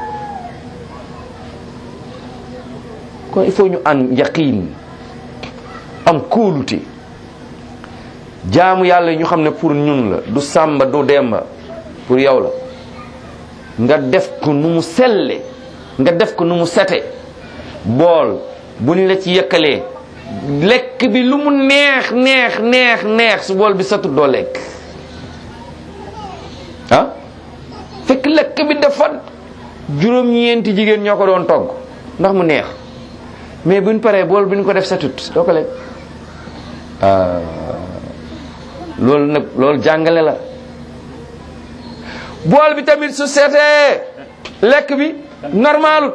kon il faut ñu am yaqiin am kóolute jaamu yàlla ñu xam ne pour ñun la du sàmba du demba pour yow la nga def ko nu mu selle nga def ko nu mu sete bool buñ la ci yëkkalee lekk bi lu mu neex neex neex neex su bool bi satut doo lekk ah fekk lekk bi dafa juróom-ñeenti jigéen ñoo ko doon togg ndax mu neex mais buñ paree bool bi ñu ko def satut doo ko lekk loolu nag loolu jàngale la bool bi tamit su seetee lekk bi normalut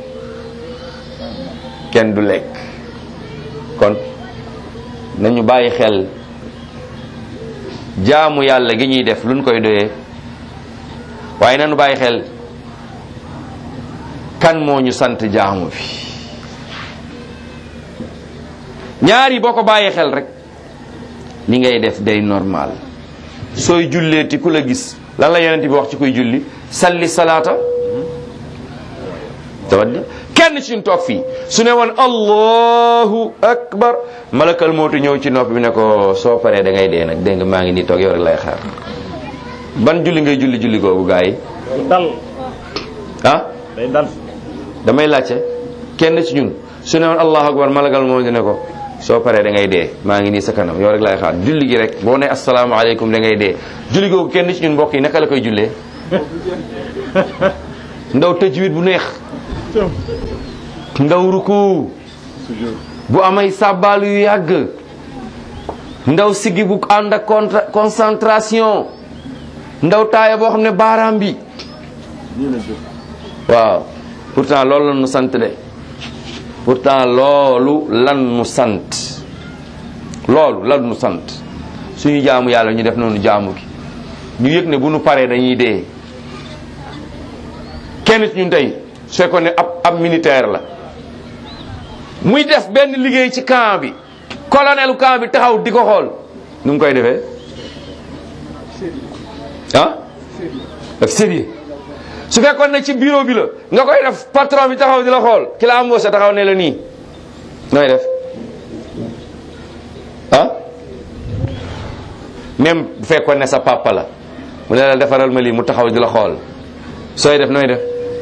kenn du lekk kon nañu bàyyi xel jaamu yàlla gi ñuy def luñ koy doyee waaye nañu bàyyi xel kan moo ñu sant jaamu bi ñaar yi boo ko bàyyee xel rek li ngay def day normal sooy julleeti ku la gis lan la yonent bi wax ci kuy julli salli salaata tawadda kenn ci ñun toog fii su ne woon allahu akbar malakal mootu ñëw ci nopp bi ne ko soo paree da ngay dee nag dégg nga maa ngi nii toog yow rek lay xaar ban julli ngay julli julli googu gaa yi dal ah day dal damay laajte kenn ci ñun su ne woon allahu akbar malakal mootu ne ko soo paree da ngay dee maa ngi nii sa kanam yow rek lay xaar julli gi rek boo ne asalaamaaleykum da ngay dee julli googu kenn ci ñun mbokk yi naka la koy jullee ndaw tëjwit bu neex ndaw ruku bu amay sàbbaal yu yàgg ndaw siggi bu ànd ak contra- concentration ndaw taaya boo xam ne baaraam bi nii la jóg waaw pourtant loolu lan nu sant de pourtant loolu lan nu sant loolu lan nu sant suñu jaamu yàlla ñu def noonu jaamu gi ñu yëg ne bu nu paree dañuy dee kenn ci ñun tey su fekkoon ne ab ab militaire la muy def benn liggéey ci camp bi colonelu camp bi taxaw di ko xool nu mu koy defee ah daf sérieux su fekkoon ne ci bureau bi la nga koy def patron bi taxaw di la xool ki la embauché taxaw ne la nii nooy def ah même bu fekkoon ne sa papa la mu ne la defaral ma lii mu taxaw di la xool sooy def nooy def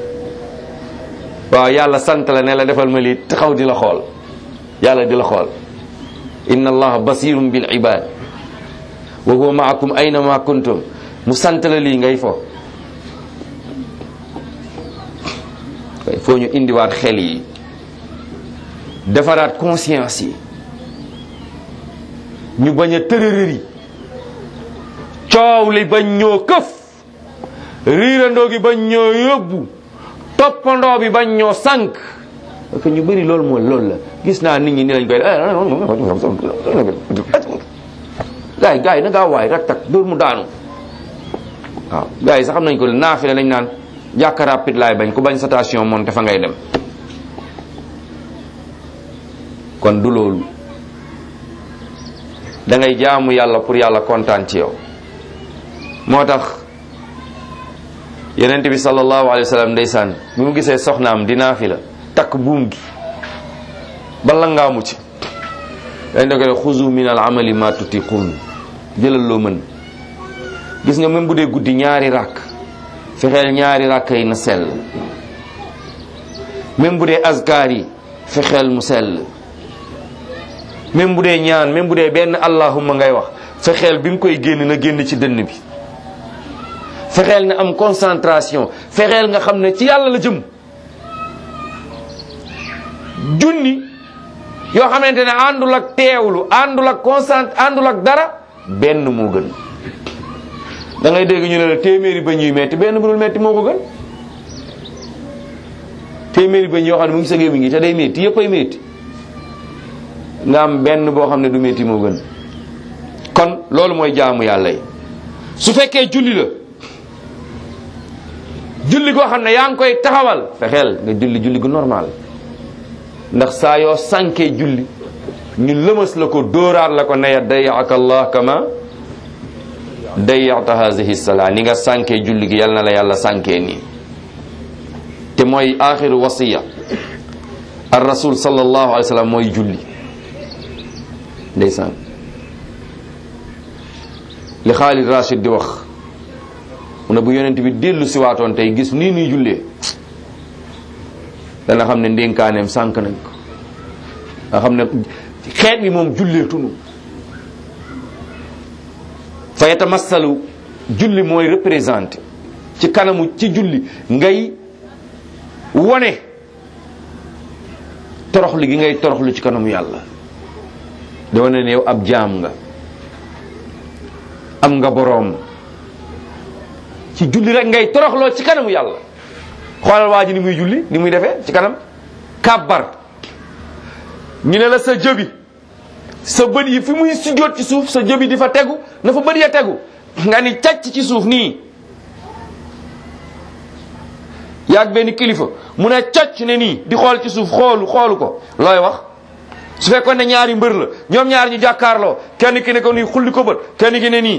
waaw yàlla sant la ne la defal ma lii taxaw di la xool yàlla di la xool inna allaha basirun bil ibad wa huwa maakum ayna ma kuntum mu sant la lii ngay fo il faut ñu indiwaat xel yi defaraat conscience yi ñu bañ a tërërëri coow li bañ ñoo këf riirandoo gi bañ ñoo yóbbu toppandoo bi bañ ñoo sànq parce que ñu bëri loolu mooy loolu la gis naa nit ñi ni lañ koy gaay gaay na ngaa waay rak tak dóor mu daanu waaw gaay yi sax xam nañ ko naafile lañ naan jàkka rapide laay bañ ku bañ station moom dafa ngay dem kon du loolu da ngay jaamu yàlla pour yàlla kontaan ci yow moo tax yonent bi sallallahu alayhi wa sallam ndeysaan bi mu gisee soxnaam di naafila takk buum gi bala ngaa mucc dañ da ko xuzu min al amali ma tutiqun jëlal loo mën gis nga même bu dee guddi ñaari ràkk fexeel ñaari ràkk yi na sell même bu dee azkar yi fexeel mu sell même bu dee ñaan même bu dee benn allahumma ngay wax fexeel bi nga koy génn na génn ci dënn bi fexeel na am concentration fexeel nga xam ne ci yàlla la jëm junni yoo xamante ne àndul ak teewlu àndul ak concent àndul ak dara benn moo gën da ngay dégg ñu ne la téeméeri ba ñuy metti benn bu dul metti moo ko gën téeméeri ba yoo xam ne mu ngi sa gémmiñ gi te day metti yëpp ay metti nga am benn boo xam ne du metti moo gën kon loolu mooy jaamu yàlla yi su fekkee julli la julli goo xam ne yaa ngi koy taxawal fexeel nga julli julli gu normal ndax saa yoo sànkee julli ñu lëmas la ko dóoraat la ko neya dayaaka allah kama dayata hadihi salaa ni nga sànkee julli gi yal na la yàlla sànkee nii te mooy axiru wasiya ar rasul sallallahu alayhi wa sallam mooy julli ndeysaan li Xaalid Rashid di wax mu ne bu yonent bi dellu si waatoon tey gis nii nuy jullee dana xam ne ndénkaaneem sànk nañ ko nga xam ne xeet bi moom jullee tunu fa yatamassalu julli mooy représenté ci kanamu ci julli ngay wone toroxlu gi ngay toroxlu ci kanamu yàlla da wane ne yow ab jaam nga am nga boroom ci julli rek ngay toroxloo ci kanamu yàlla xoolal waa ji ni muy julli ni muy defee ci kanam kàbbar ñu ne la sa jëbi sa bët yi fi muy sujjóot ci suuf sa jëbi di fa tegu na fa bët ya tegu nga ni càcc ci suuf nii yaag benn kilifa mu ne cocc ne nii di xool ci suuf xoolu xoolu ko looy wax su fekkoon ne ñaari mbër la ñoom ñaar ñu jàkkaarloo kenn ki ne ko nii xulli ko bët kenn ki ne nii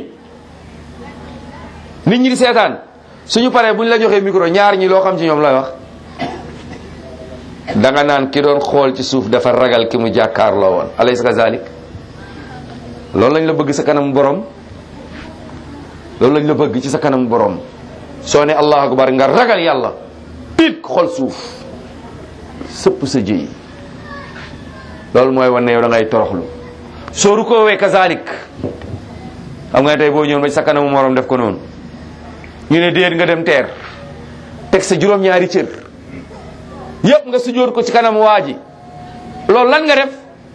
nit ñi di seetaan suñu paree bu ñu la joxee micro ñaar ñi loo xam ci ñoom lay wax da nga naan ki doon xool ci suuf dafa ragal ki mu jàkkaarloo woon alaysa kazalik loolu lañ la bëgg sa kanam borom loolu lañ la bëgg ci sa kanam borom soo ne allahu akbar nga ragal yàlla piit xool suuf sëpp sa jëy loolu mooy wane ne yow da ngay toroxlu soo rukoowee kazalik xam nga ne tey boo ñëwoon ba ci sa kanamu morom def ko noonu ñu ne déet nga dem teer teg sa juróom-ñaari cër yëpp nga sujjóot ko ci kanam waa ji loolu lan nga def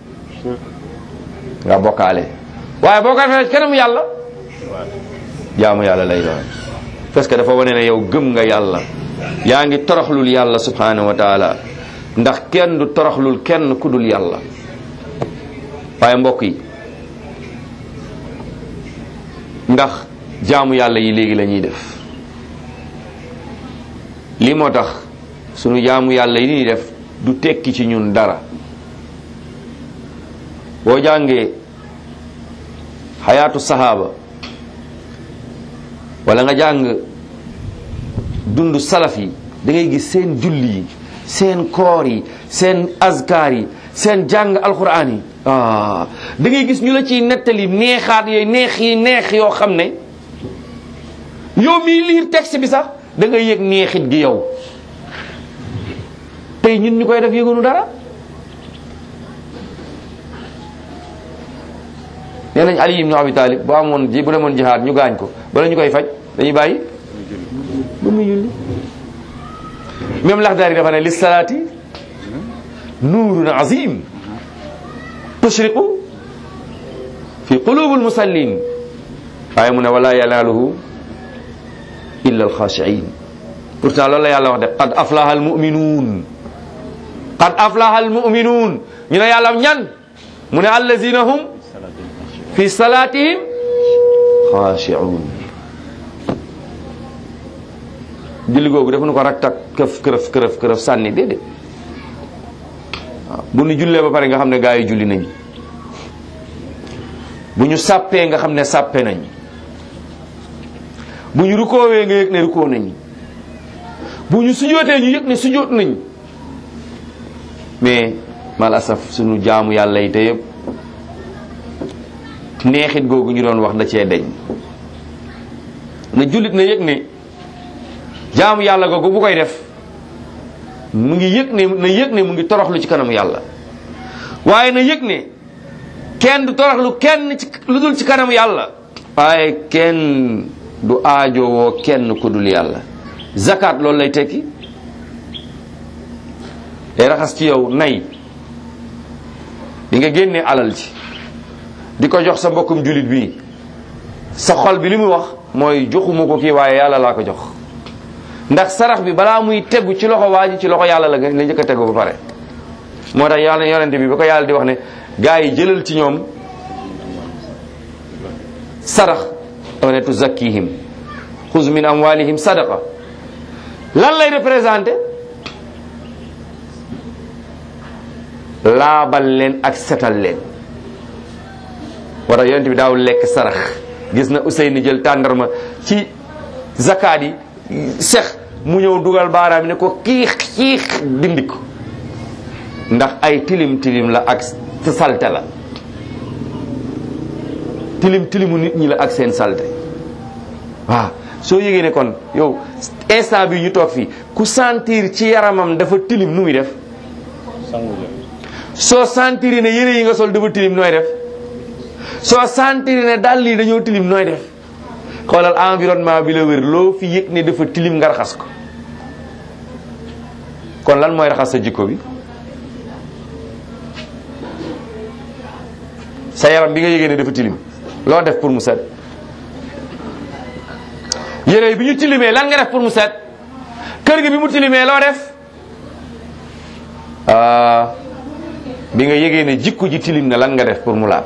nga bokkaale waaye boo ko defee ci kanam yàlla jaamu yàlla lay doon parce que dafa wane ne yow gëm nga yàlla yaa ngi toroxlul yàlla subhanahu wa taala ndax kenn du toroxlul kenn ku dul yàlla waaye mbokk yi ndax jaamu yàlla yi léegi la ñuy def lii moo tax sunu jaamu yàlla yi ñuy def du tekki ci ñun dara boo jàngee xayaatu sahaaba wala nga jàng dund salaf yi da ngay gis seen julli yi seen koor yi seen azkar yi seen jàng alquran yi ah da ngay gis ñu la ciy nettali neexaat yooyu neex yi neex yoo xam ne yow mii liir texte bi sax da ngay yëg neexit gi yow tey ñun ñu koy def yëgunu dara nee nañ Ali ibn Abi Talib bu amoon ji bu demoon jihaad ñu gaañ ko bala ñu koy faj dañuy bàyyi ba muy julli même Laxdaari dafa ne li salaati nuurun azim tushriqu fi qulubi almusallin waaye mu ne wala yanaaluhu illa alxaashiin pourtant loolu la yàlla wax de qad aflaha almuminuun qad aflaha almuminuun ñu ne yàlla ñan mu ne allazina hum fi salatihim xaashiun julli googu defu nu ko rak tak këf kërëf kërëf kërëf sànni déedéet waaw bu nu jullee ba pare nga xam ne gaa yi julli nañ bu ñu sàppee nga xam ne sàppe nañ bu ñu rukoowee nga yëg ne rukoo nañ bu ñu sujootee ñu yëg ne sujoot nañ mais mal asaf sunu jaamu yàlla yi te yëpp neexit googu ñu doon wax da cee deñ na jullit na yëg ne jaamu yàlla googu bu koy def mu ngi yëg ne na yëg ne mu ngi toroxlu ci kanam yàlla waaye na yëg ne kenn du toroxlu kenn ci lu dul ci kanam yàlla waaye kenn du aajowoo kenn ku dul yàlla zakat loolu lay tekki day raxas ci yow nay di nga génnee alal ji di ko jox sa mbokkum julit bi sa xol bi li muy wax mooy joxuma ko kii waaye yàlla laa ko jox ndax sarax bi balaa muy tegu ci loxo waa ji ci loxo yàlla la nga la njëkk a tegu ba pare moo tax yàlla yonente bi ba ko yàlla di wax ne gaa yi jëlal ci ñoom sarax dafa ne tuzakkihim xuz min amwalihim sadaqa lan lay représenté laabal leen ak setal leen moo tax yonente bi daaw lekk sarax gis na Ousseyni jël tàndarma ci zakaat yi sex mu ñëw dugal baaraam ne ko kiix kiix dindi ko ndax ay tilim tilim la ak salte la tilim tilimu nit ñi la ak seen salte waaw soo yëgee ne kon yow instant bi ñu toog fii ku sentir ci yaramam dafa tilim nu muy def soo sentir ne yére yi nga sol dafa tilim nooy def soo sentir ne dàll yi dañoo tilim nooy def xoolal environnement bi la wér loo fi yëg ne dafa tilim nga raxas ko kon lan mooy raxas sa jikko bi sa yaram bi nga yëgee ne dafa tilim loo def pour mu set yére bi ñu tilimee lan nga def pour mu set kër gi bi mu tilimee loo def bi nga yëgee ne jikko ji tilim na lan nga def pour mu laab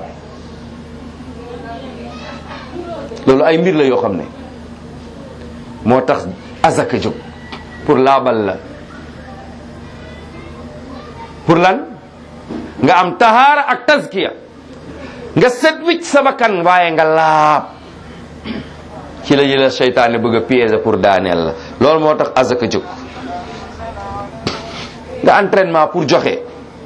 loolu ay mbir la yoo xam ne moo tax azaka jóg pour laabal la pour lan nga am tahaara ak tazkiya nga set wicc sa bakkan waaye nga laab ci la jëla seytaane bëgg a piéger pour daaneel la loolu moo tax azaka jóg nga entraînement pour joxe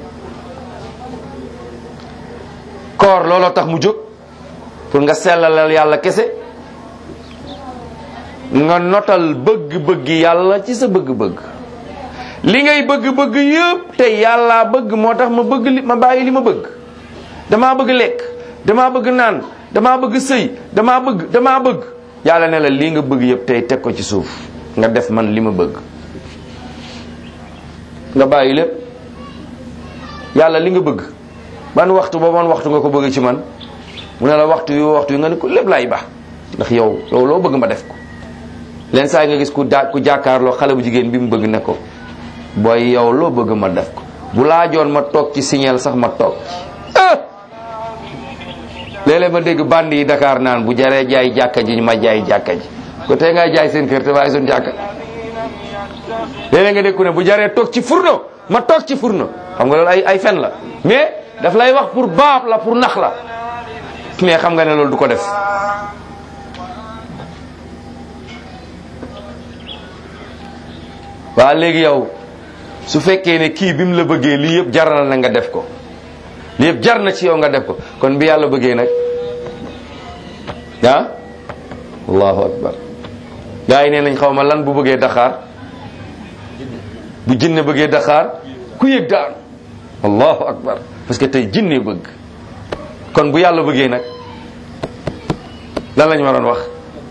koor looloo tax mu jóg pour nga sellalal yàlla kese nga notal bëgg-bëgg yàlla ci sa bëgg-bëgg li ngay bëgg-bëgg yëpp te yàlla bëgg moo tax ma bëgg li ma bàyyi li ma bëgg damaa bëgg lekk damaa bëgg naan damaa bëgg sëy damaa bëgg damaa bëgg yàlla ne la lii nga bëgg yëpp tey teg ko ci suuf nga def man li ma bëgg nga bàyyi lépp yàlla li nga bëgg ban waxtu ba ban waxtu nga ko bëgg ci man mu ne la waxtu yu waxtu yu nga ne ko lépp laay baax ndax yow yow loo bëgg ma def ko leen saa yi nga gis ku daa ku jàkkaarloo xale bu jigéen bi mu bëgg ne ko booy yow loo bëgg ma def ko bu laajoon ma toog ci signal sax ma toog ah léeg-léeg ma dégg band yi Dakar naan bu jaree jaay jàkka ji ma jaay jàkka ji ko tey ngay jaay seen kër te waaye suñ jàkka léeg-léeg nga dégg ku ne bu jaree toog ci furno ma toog ci furno xam nga loolu ay ay fen la mais daf lay wax pour baab la pour nax la mais xam nga ne loolu du ko def waa léegi yow su fekkee ne kii bi mu la bëggee lii yëpp jaral na nga def ko lii yëpp jar na ci yow nga def ko kon bi yàlla bëggee nag ah allahu akbar gaa yi nee nañ xaw ma lan bu bëggee daxaar bu jinne bëggee daxaar ku yëg daanu allahu akbar parce que tey jinne bëgg kon bu yàlla bëggee nag lan lañu waroon wax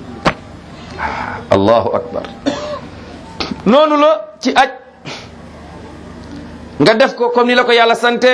allahu akbar noonu la ci aj nga def ko comme ni la ko yàlla sante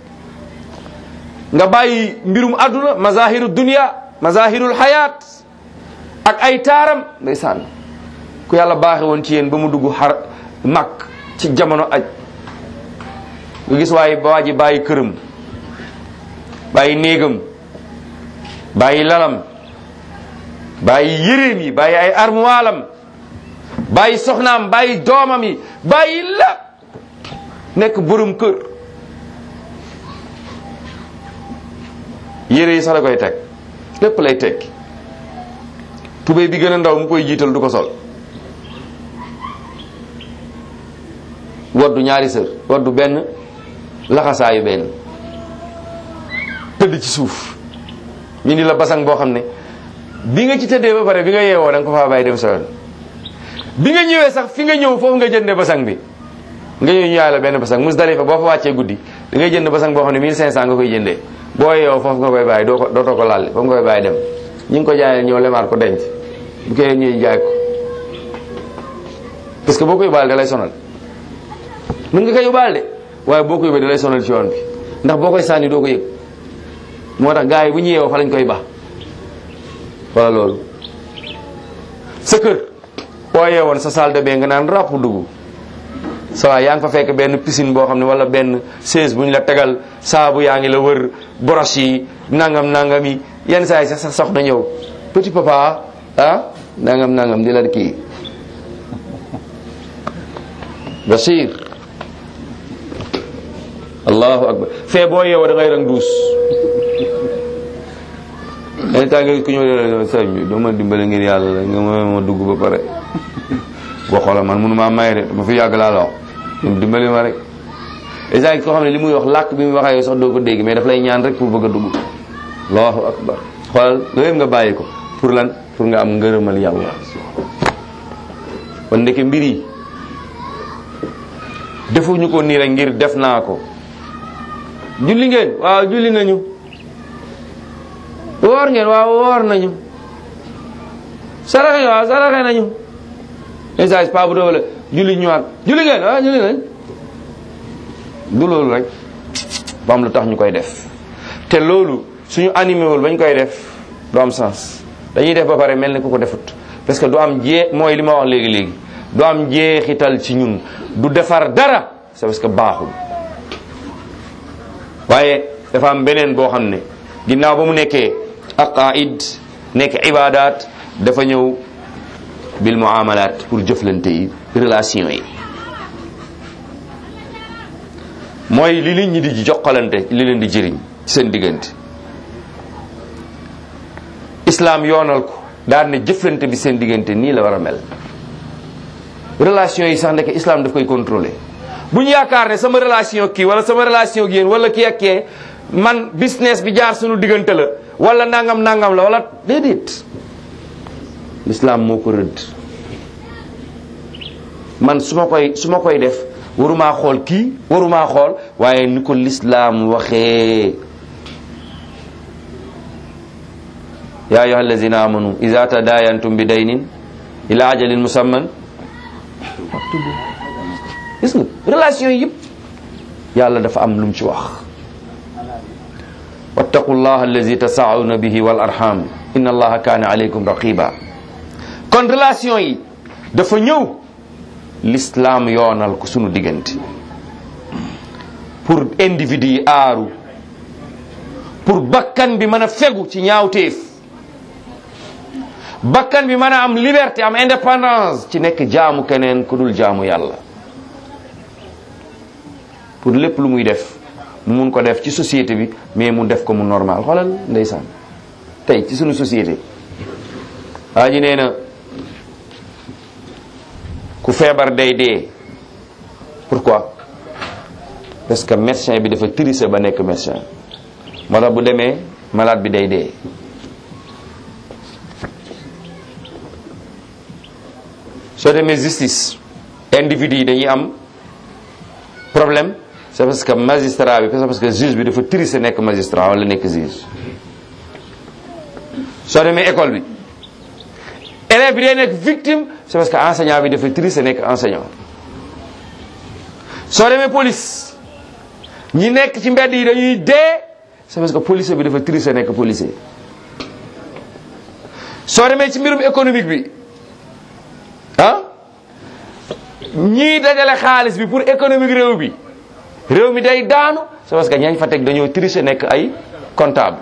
nga bàyyi mbirum àdduna mazahiru dunia mazahirul hayat ak ay taaram ndeysaan ku yàlla baaxe woon ci yéen ba mu dugg xar mag ci jamono aj nga gis waaye ba waa ji bàyyi këram bàyyi néegam bàyyi lalam bàyyi yéreem yi bàyyi ay armuwaalam bàyyi soxnaam bàyyi doomam yi bàyyi la nekk borom kër yére yi sax da koy teg lépp lay tekki tubéy bi gën a ndaw mu koy jiital du ko sol waddu ñaari sër waddu benn laxasaayu benn tëdd ci suuf ñu ni la basang boo xam ne bi nga ci tëddee ba pare bi nga yeewoo da nga ko faa bàyyi dem sa yoon bi nga ñëwee sax fi nga ñëw foofu nga jëndee basang bi nga ñëw ñu yaay la benn basang Musdalifa boo fa wàccee guddi da ngay jënd basang boo xam ne 1500 nga koy jëndee boo yeewoo foofu nga koy bàyyi doo ko dootoo ko laal foofu nga koy bàyyi dem ñi ngi ko jaayee ñëw lemaat ko denc bu koy ñëwee jaay ko parce que boo ko yóbbaale da lay sonal mën nga koy yóbbaale de waaye boo ko yóbbee da lay sonal ci yoon bi ndax boo koy sànni doo ko yëg moo tax gars yi bu ñu yeewoo fa lañ koy baax wala loolu sa kër boo yeewoon sa salle de bain nga naan ràpp dugg sa waay yaa ngi fa fekk benn piscine boo xam ne wala benn chaise bu ñu la tegal saabu yaa ngi la wër brosse yi nangam nangam yi yenn saa yi sax sax soxna ñëw petit papa ah nangam nangam di la kii Bachir allahu akbar fee boo yeewoo da ngay rang duus yenn temps nga ku ñëw sëñ bi doo ma dimbale ngir yàlla nga ma ma dugg ba pare boo xoolee man mënu maa may de ma fi yàgg laa la wax ñoom dimbali ma rek isa koo xam ne li muy wax làkk bi muy waxee sax doo ko dégg mais daf lay ñaan rek pour bëgg a dugg allahu akbar xoolal loolu yëpp nga bàyyi ko pour lan pour nga am ngërëmal yàlla kon ndeke mbir yi defuñu ko nii rek ngir def naa ko julli ngeen waaw julli nañu woor ngeen waaw woor nañu saraxe waaw saraxe nañu message pa bu doole julli ñëwaat julli ngeen waaw julli nañ du loolu rek ba am lu tax ñu koy def te loolu suñu animé wul bañ koy def du am sens dañuy def ba pare mel ni ku ko defut parce que du am jee mooy li ma wax léegi léegi du am jeexital ci ñun du defar dara c'est parce que baaxul waaye dafa am beneen boo xam ne ginnaaw ba mu nekkee aqaid nekk ibadat dafa ñëw bil muamalat pour jëflante yi relation yi mooy li nit ñi di jokkalante li leen di jëriñ seen diggante islaam yoonal ko daal ne jëflante bi seen diggante nii la war a mel relation yi sax ndeke islam daf koy contrôler bu ñu yaakaar ne sama relation kii wala sama relation ak yéen wala kii ak kee man business bi jaar suñu diggante la wala nangam nangam la wala déedéet l'islam moo ko rëdd man su ma koy su ma koy def warumaa xool kii warumaa xool waaye ni ko l'islam waxee ya ayuha allazina amanu iza tadayantum bi daynin ila ajalin musamman faktubu gis nga relation yi yëpp yàlla dafa am lu mu ci wax wattaqu llah allazi tasauna bihi wal arham inna allaha kaana alaykum raqiba kon relation yi dafa ñëw l'islam yoonal ko sunu diggante pour individu yi aaru pour bakkan bi mën a fegu ci ñaawteef bakkan bi mën a am liberté am indépendance ci nekk jaamu keneen ku dul jaamu yàlla pour lépp lu muy def mu mun ko def ci société bi mais mu def ko mu normal xoolal ndeysaan tey ci sunu société waa ji nee na ku feebar day dee pourquoi parce que médecin bi dafa tricher ba nekk médecin moo tax bu demee malade bi day dee soo demee justice individu yi dañuy am problème c'est parce que magistrat bi c'est parce que juge bi dafa tricher nekk magistrat wala nekk juge soo demee école bi élève bi day nekk victime c'est parce que enseignant bi dafa tricher nekk enseignant soo demee police ñi nekk ci mbedd yi dañuy dee c'est parce que policier bi dafa tricher nekk policier soo demee ci mbirum économique bi ah ñii dajale xaalis bi pour économique réew bi réew mi day daanu c'est parce que ñañ fa teg dañoo tricher nekk ay comptable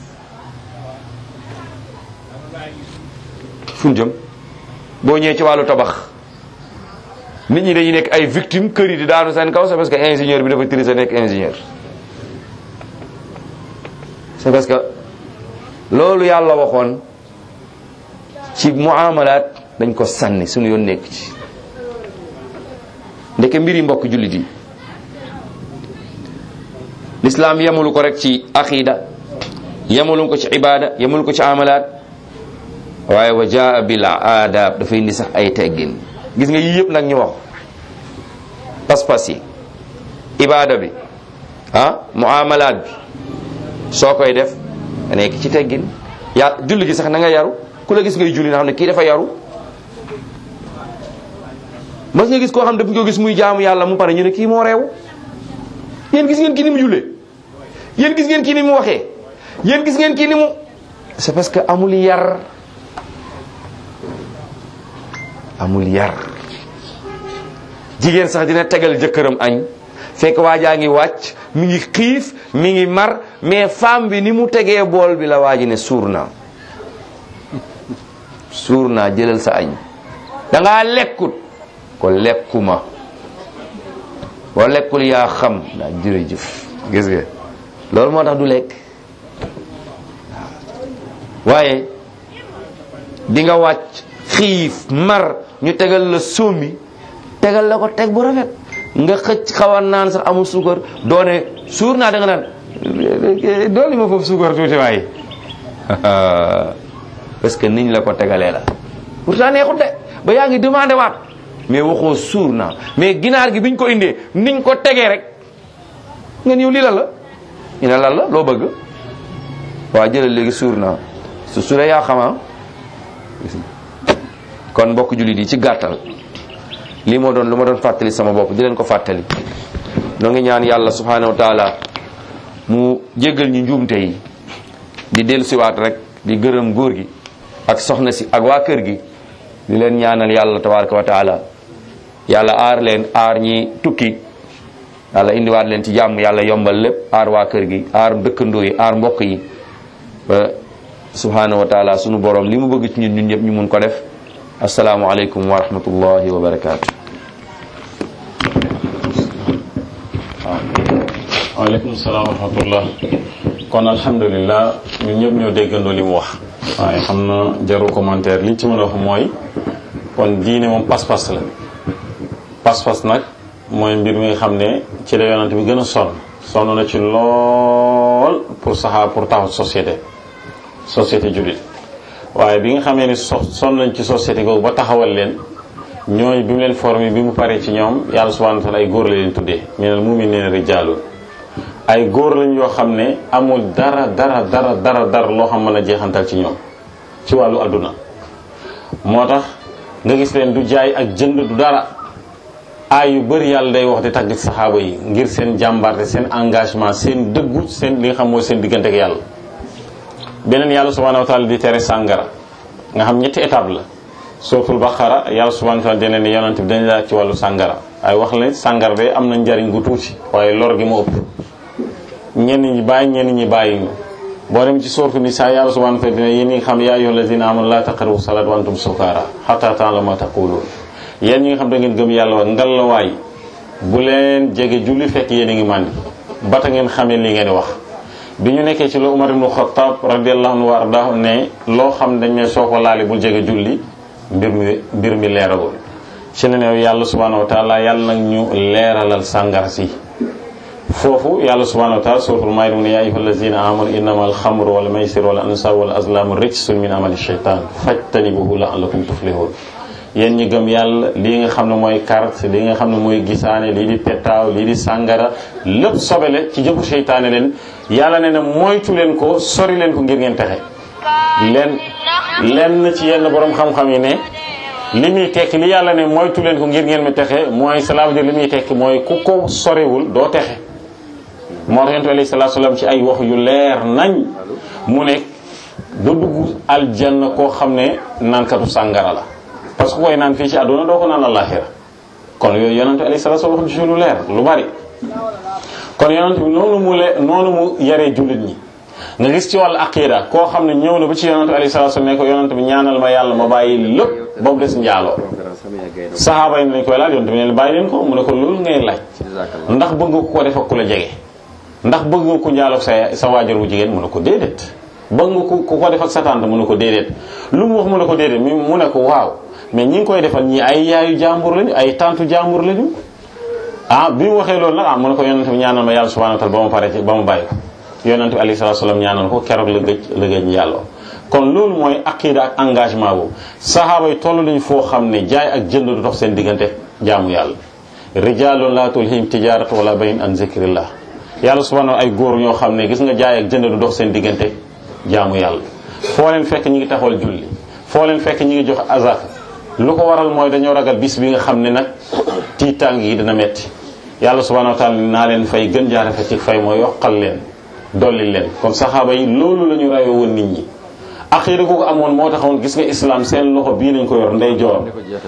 fu ñu jëm boo ñëwee ci wàllu tabax nit ñi dañuy nekk ay victime kër yi di daanu seen kaw c'est parce que ingénieur bi dafa tricher nekk ingénieur c'est parce que loolu yàlla waxoon ci muamalaat dañ ko sànni suñu yoon nekk ci ndeke mbiri mbokk jullit yi l'islam yemulu ko rek ci aqida yemulu ko ci ibada yemulu ko ci amalaat waaye wa jaa bil aadab dafa indi sax ay teggin gis nga yii yëpp nag ñu wax pas-pas yi ibada bi ah muamalaat bi soo koy def nga nekk ci teggin yaa julli gi sax na nga yaru ku la gis ngay julli na xam ne kii dafa yaru mas nga gis koo xam ne dafa ko gis muy jaamu yàlla mu pare ñu ne kii moo reew yéen gis ngeen kii ni mu jullee yéen gis ngeen kii ni mu waxee yéen gis ngeen kii ni mu c'est parce que amul yar amul yar jigéen sax dina tegal jëkkëram añ fekk waajaa ngi wàcc mi ngi xiif mi ngi mar mais femme bi ni mu tegee bool bi la waaji ne suur naa suur naa jëlal sa añ da ngaa lekkut ko lekkuma boo lekkul yaa xam daa jërëjëf gis nga loolu moo tax du lekk waaye di nga wàcc xiif mar ñu tegal la sombi tegal la ko teg bu rafet nga xëcc xaw a naan sax amul suukar doone suur naa da nga naan dooli ma foofu suukar tuuti waay parce que niñ la ko tegalee la pourtant neexut de ba yaa ngi demandé waat mais waxoo suur naa mais ginaar gi biñ ko indee niñ ko tegee rek nga ñëw lii lan la ñu ne lan la loo bëgg waa jëlal léegi suur naa su suuree yaa xamaa kon mbokk jullit yi ci gàttal lii moo doon lu ma doon fàttali sama bopp di leen ko fàttali noo ngi ñaan yàlla subhanahu wa taala mu jéggal ñu njuumte yi di dellu siwaat rek di gërëm góor gi ak soxna si ak waa kër gi di leen ñaanal yàlla tabaraka wa taala yàlla aar leen aar ñi tukki yàlla indiwaat leen ci jàmm yàlla yombal lépp aar waa kër gi aar dëkkandoo yi aar mbokk yi ba subhanahu wa taala sunu borom li mu bëgg ci ñun ñun ñëpp ñu mun ko def asalaamu aleykum wa rahmatullahi wa barakaatu waaw waaleykum salaam wa rahmatullah kon alhamdulilah ñun ñëpp ñoo déggandoo li mu wax waaye xam na jarul commentaire liñ ci mën a wax mooy kon diine moom pas-pas la pas-pas nag mooy mbir mi nga xam ne ci la yonante bi gën a sonn sonn na ci lool pour saxaa pour taxaw société société jullit waaye bi nga xamee ni so sonn nañ ci société googu ba taxawal leen ñooñu bi mu leen formé bi mu paree ci ñoom yàlla subhanahu wa taala ay góor la leen tuddee minal mu'minina rijaalun ay góor lañ yoo xam ne amul dara dara dara dara dara loo xam mën a jeexantal ci ñoom ci wàllu adduna moo tax nga gis leen du jaay ak jënd du dara aay yu bëri yàlla day wax di tagg ci saxaaba yi ngir seen jàmbarte seen engagement seen dëggu seen li nga xam mooy seen diggante ak yàlla beneen yàlla subhanahu wa taala di tere sàngara nga xam ñetti étape la suratul baqara yàlla subhanahu wa taala dina ne yonante bi dañ laaj ci wàllu sàngara ay wax la sàngara de am na njariñ gu tuuti waaye lor gi mu ëpp ñenn ñi bàyyi ñenn ñi bàyyi ñu boo dem ci sortu ni saa yàlla subhanahu wa taala dina yéen ñi nga xam yaa ayyuhal lazina amanu la taqrabu salat wa antum sukara hatta ta'lamu ma taqulun yéen ñi nga xam da ngeen gëm yàlla wa ngalawaay bu leen jege julli fekk yéen a ngi màndi bata ngeen xamee li ngeen di wax bi ñu nekkee ci la Umar ibn Khattab radiyallahu anhu wa ardahu ne loo xam dañ ne soo ko laali bul jege julli mbir mi mbir mi leeragul ci la ne yàlla subhanahu wa taala yàlla nag ñu leeralal sàngara si foofu yàlla subhanahu wa taala suratul maayida mu ne yaa ayyuhal lazina amanu innama alxamru wal maysir wal ansab wal azlamu rijsun min amali shaytan fajtanibuhu la'allakum tuflihun yéen ñi gëm yàlla lii nga xam ne mooy carte lii nga xam ne mooy gisaane lii di pettaaw lii di sàngara lépp sobele ci jëfu seytaane leen yàlla ne na moytu leen ko sori leen ko ngir ngeen texe leen lenn ci yenn borom xam-xam yi ne li muy tekki li yàlla ne moytu leen ko ngir ngeen mi texe mooy cela veut dire li muy tekki mooy ku ko soriwul doo texe moo tax yonent bi alayhi salaatu salaam ci ay wax yu leer nañ mu ne du dugg aljanna koo xam ne naankatu sàngara la parce que koy naan fii ci àdduna doo ko naan àllaaxira kon yooyu yonent bi alayhi salaatu salaam wax ci lu leer lu bari kon yonent bi noonu mu le noonu mu yaree jullit ñi nga gis ci wàllu aqida koo xam ne ñëw na ba ci yonent bi alayhi salaatu salaam ne ko yonent bi ñaanal ma yàlla ma bàyyi lépp ba mu des njaaloo saxaaba yi nañ koy laaj yonent bi ne bàyyi leen ko mu ne ko loolu ngay laaj ndax bëgg nga ko def ak ku la jege ndax bëgg nga ko njaaloog sa sa waajur wu jigéen mu ne ko déedéet bëgg nga ku ko def ak sa tante mu ne ko déedéet lu mu wax mu ne ko déedéet mi mu ne ko waaw mais ñi ngi koy defal ñii ay yaayu jàmbur lañu ay tantu jàmbur lañu ah bi mu waxee loolu nag ah mu ne ko yonent bi ñaanal ma yàlla subhanahu wa ta'ala ba ma pare ci ba ma bàyyi ko yonent bi alayhi salatu wasallam ñaanal ko keroog la gëj la gëj yàlla kon loolu mooy aqida ak engagement boobu saxaaba yi toll nañu foo xam ne jaay ak jënd du dox seen diggante jaamu yàlla rijalun la tulhim tijaratu wala bayin an zikrillah yàlla subhanahu ay góor ñoo xam ne gis nga jaay ak jënd du dox seen diggante jaamu yàlla foo leen fekk ñi ngi taxawal julli foo leen fekk ñi ngi jox azaka lu ko waral mooy dañoo ragal bis bi nga xam ne nag tiitàng yi dina metti yàlla subhanahu wa taala naa leen fay gën jaare fa ci fay mooy yokkal leen dolli leen kon saxaaba yi loolu la ñu rawee woon nit ñi aqida googu amoon moo taxoon gis nga islam seen loxo bii lañ ko yor ndey joor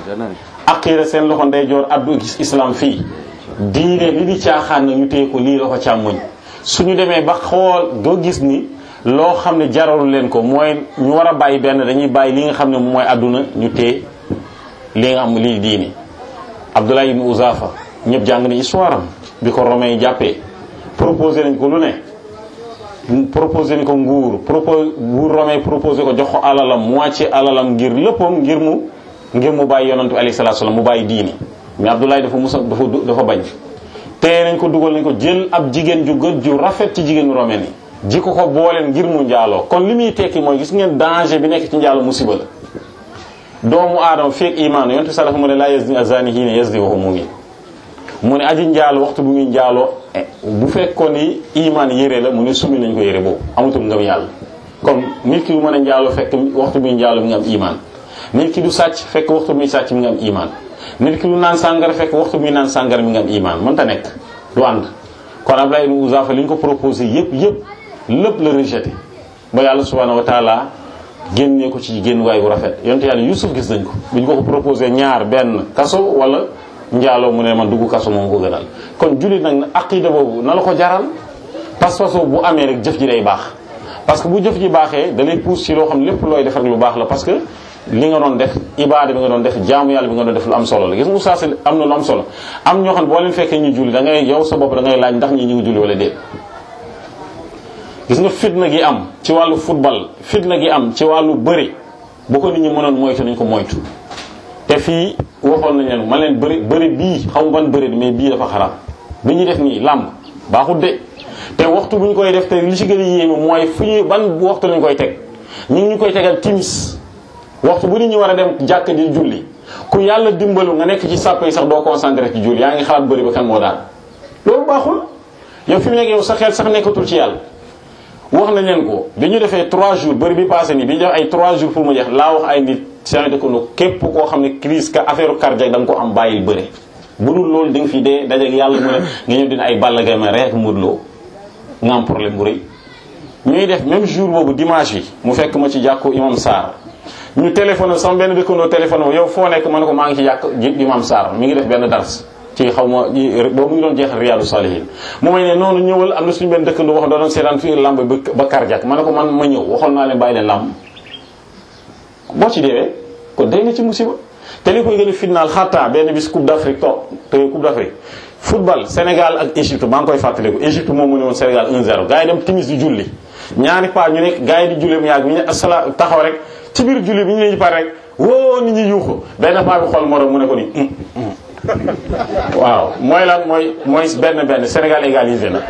aqida seen loxo ndey joor addu gis islam fii diine li di caaxaan na ñu téye ko lii loxo càmmoñ suñu demee ba xool doo gis ni loo xam ne jaralu leen ko mooy ñu war a bàyyi benn dañuy bàyyi li nga xam ne mooy àdduna ñu téye li nga xam lii diini Abdullah ibn Uzafa ñëpp jàng ni histoire am bi ko romain yi jàppee proposé nañ ko lu ne proposé nañ ko nguur propos nguur romain proposé ko jox ko alalam moitié alalam ngir léppam ngir mu ngir mu bàyyi yonantu bi alayhi salaatu salaam mu bàyyi diini mais Abdullah dafa musa dafa dafa bañ téye nañ ko dugal nañ ko jël ab jigéen ju gën ju rafet ci jigéenu romain yi ji ko ko booleen ngir mu njaaloo kon li muy tekki mooy gis ngeen danger bi nekk ci njaaloo musiba la doomu aadama feek imaan yonte sa dafa mu ne laa yazni azani hiina yazni wa huwa mu'min mu ne aji njaalo waxtu bu muy njaaloo bu fekkoon ni imaan yére la mu ne sumi nañ ko yére boobu amatul ngëm yàlla comme nit ki du mën a njaaloo fekk waxtu muy njaaloo mi nga am imaan nit ki du sàcc fekk waxtu muy sàcc mi nga am imaan nit ki du naan sàngara fekk waxtu muy naan sàngara mi nga am imaan mënta nekk du ànd kon Abdullah ibn Uzafa li ñu ko proposé yëpp yëpp lépp la rejeté ba yàlla subhanahu wa taala génnee ko ci génn waay bu rafet yonte yàlla Yusuf gis nañ ko bu ñu ko ko proposé ñaar benn kaso wala njaaloo mu ne man dugg kaso moom ko gënal kon jullit nag na aqida boobu na la ko jaral pas-pas bu amee rek jëf ji day baax parce que bu jëf ji baaxee da lay pousse ci loo xam lépp looy def rek lu baax la parce que li nga doon def ibaada bi nga doon def jaamu yàlla bi nga doon def lu am solo la gis nga oustaz am na lu am solo am ñoo xam ne boo leen fekkee ñu julli da ngay yow sa bopp da ngay laaj ndax ñi ñu ngi julli wala déet gis nga fitna gi am ci wàllu football fitna gi am ci wàllu bëri bu ko nit ñi mënoon moytu nañ ko moytu te fii waxoon nañ leen man leen bëri bëri bii xaw ma ban bëri mais bii dafa xaraam bi ñuy def nii làmb baaxut de te waxtu bu ñu koy def te li ci gën a yéeme mooy fu ñuy ban waxtu lañ koy teg ñu ngi ñu koy tegal timis waxtu bu nit ñi war a dem jàkk di julli ku yàlla dimbalu nga nekk ci sàppe yi sax doo concentré ci julli yaa ngi xalaat bëri ba kan moo daal loolu baaxul yow fi mu nekk yow sa xel sax nekkatul ci yàlla wax nañ leen ko bi ñu defee 3 jours bëri bi passé nii bi ñu def ay 3 jours pour mu jeex laa wax ay nit seen dëkkandoo képp koo xam ne crise ka affaire cardiaque da nga ko am bàyyil bëri bu dul loolu di nga fi dee dajeeg yàlla mu ne nga ñëw dina ay Balla Gaye ma rek Modou Lo nga am problème bu rëy ñuy def même jour boobu dimanche bi mu fekk ma ci jàkku imam Sarr ñu téléphoné sama benn dëkkandoo téléphoné yow foo nekk ma ne ko maa ngi ci jàkk imam Sarr mi ngi def benn dars ci xaw ma boobu mu ngi doon jeexal Riyadou Salihine mu may ne noonu ñëwal am na suñu benn dëkkandoo wax doon seetaan fii lamb ba cardiaque ma ne ko man ma ñëw waxoon naa leen bàyyi leen lamb boo ci deewee kon day nga ci musiba te li koy gën a fitnaal xataa benn bis coupe d'Afrique toog te coupe d'Afrique football Sénégal ak Égypte maa ngi koy fàttaliku Égypte moom mu ne woon Sénégal 1-0 gars yi dem timis di julli ñaari pas ñu nekk gars yi di julli mu yàgg ñu ne asala taxaw rek ci biir julli bi ñu ne ñu pare rek woo nit ñi yuuxu benn paa bi xool morom mu ne ko ni waaw mooy lan mooy mooy benn benn Sénégal égalisé na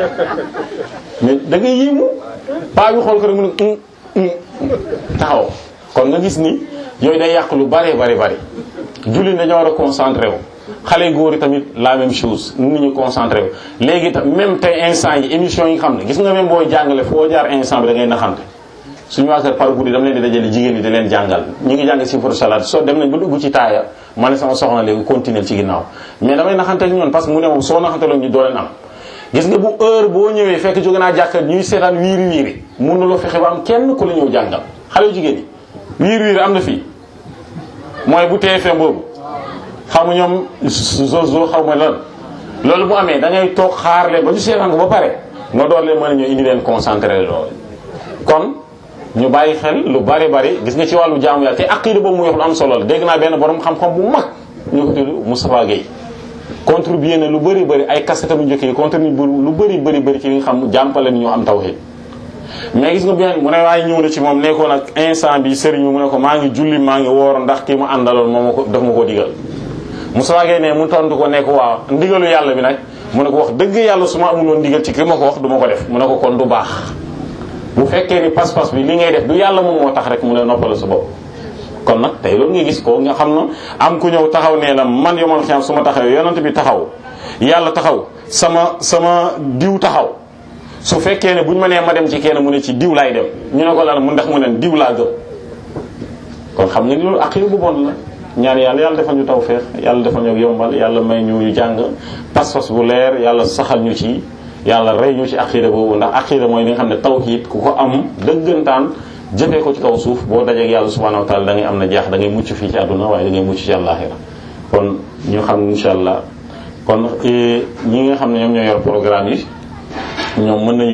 mais da ngay yéemu paa bi xool ko rek mu ne taxaw kon nga gis ni yooyu day yàq lu bare bari bari julli dañoo war a concentré wu xale góor yi tamit la même chose nit ñu concentré wu léegi tam même tey instant yi émission yi nga xam ne gis nga même booy jàngale foo jaar instant bi da ngay naxante suñu waa kër par guddi dama leen di dajale jigéen ñi di leen jàngal ñu ngi jàng si pour salade soo dem nañ ba dugg ci taaya ma ne sama soxna léegi continuer ci ginnaaw mais damay naxante ak ñoon parce que mu ne moom soo naxanteloon ñu doo leen am gis nga bu heure boo ñëwee fekk jóge naa jàkka ñuy seetaan wiiri wiiri mun na loo fexe ba am kenn ku la ñëw jàngal xale yu jigéen yi wiiri wiiri am na fii mooy bu TFM boobu xaw ma ñoom zozo xaw ma lan loolu bu amee da ngay toog xaar leen ba ñu seetaan ko ba pare nga door leen mën a ñëw indi leen concentré loolu kon ñu bàyyi xel lu bari bari gis nga ci wàllu jaamu yàlla te aqida boobu muy wax lu am solo la dégg naa benn borom xam-xam bu mag ñu ko tudd Moustapha Gueye contribué na lu bëri bëri ay kasetam yu njëkk yi contribué lu bëri bëri bëri ci li nga xam jàmpale ni ñu am tawhid mais gis nga bien mu ne waaye ñëw na ci moom nekkoon ak instant bi sëriñ bi mu ne ko maa ngi julli maa ngi woor ndax kii mu àndaloon moom ko daf ma ko digal Moustapha Gueye ne mu tontu ko nekk waaw ndigalu yàlla bi nag mu ne ko wax dëgg yàlla su ma amul woon ndigal ci ki ma ko wax du ma ko def mu ne ko kon du baax bu fekkee ni pas-pas bi li ngay def du yàlla moom moo tax rek mu ne noppal sa bopp kon nag tey loolu nga gis ko nga xam na am ku ñëw taxaw nee na man yomal xiyam su ma taxawee yonent bi taxaw yàlla taxaw sama sama diw taxaw su fekkee ne bu ñu ma nee ma dem ci kenn mu ne ci diw laay dem ñu ne ko lan mu ndax mu ne diw laa gëm kon xam nga ni loolu aqida bu bon la ñaan yàlla yàlla defal ñu tawfeex yàlla defal ñu yombal yàlla may ñu ñu jàng pas-pas bu leer yàlla saxal ñu ci yàlla rey ñu ci aqida boobu ndax aqida mooy li nga xam ne tawhid ku ko am dëggantaan jëfee ko ci kaw suuf boo dajeeg yàlla subhanahu wa taala da ngay am na jaax da ngay mucc fii ci àdduna waaye da ngay mucc ci àllaaxira kon ñu xam insha allah kon ñi nga xam ne ñoom ñoo yor programme yi ñoom mën nañu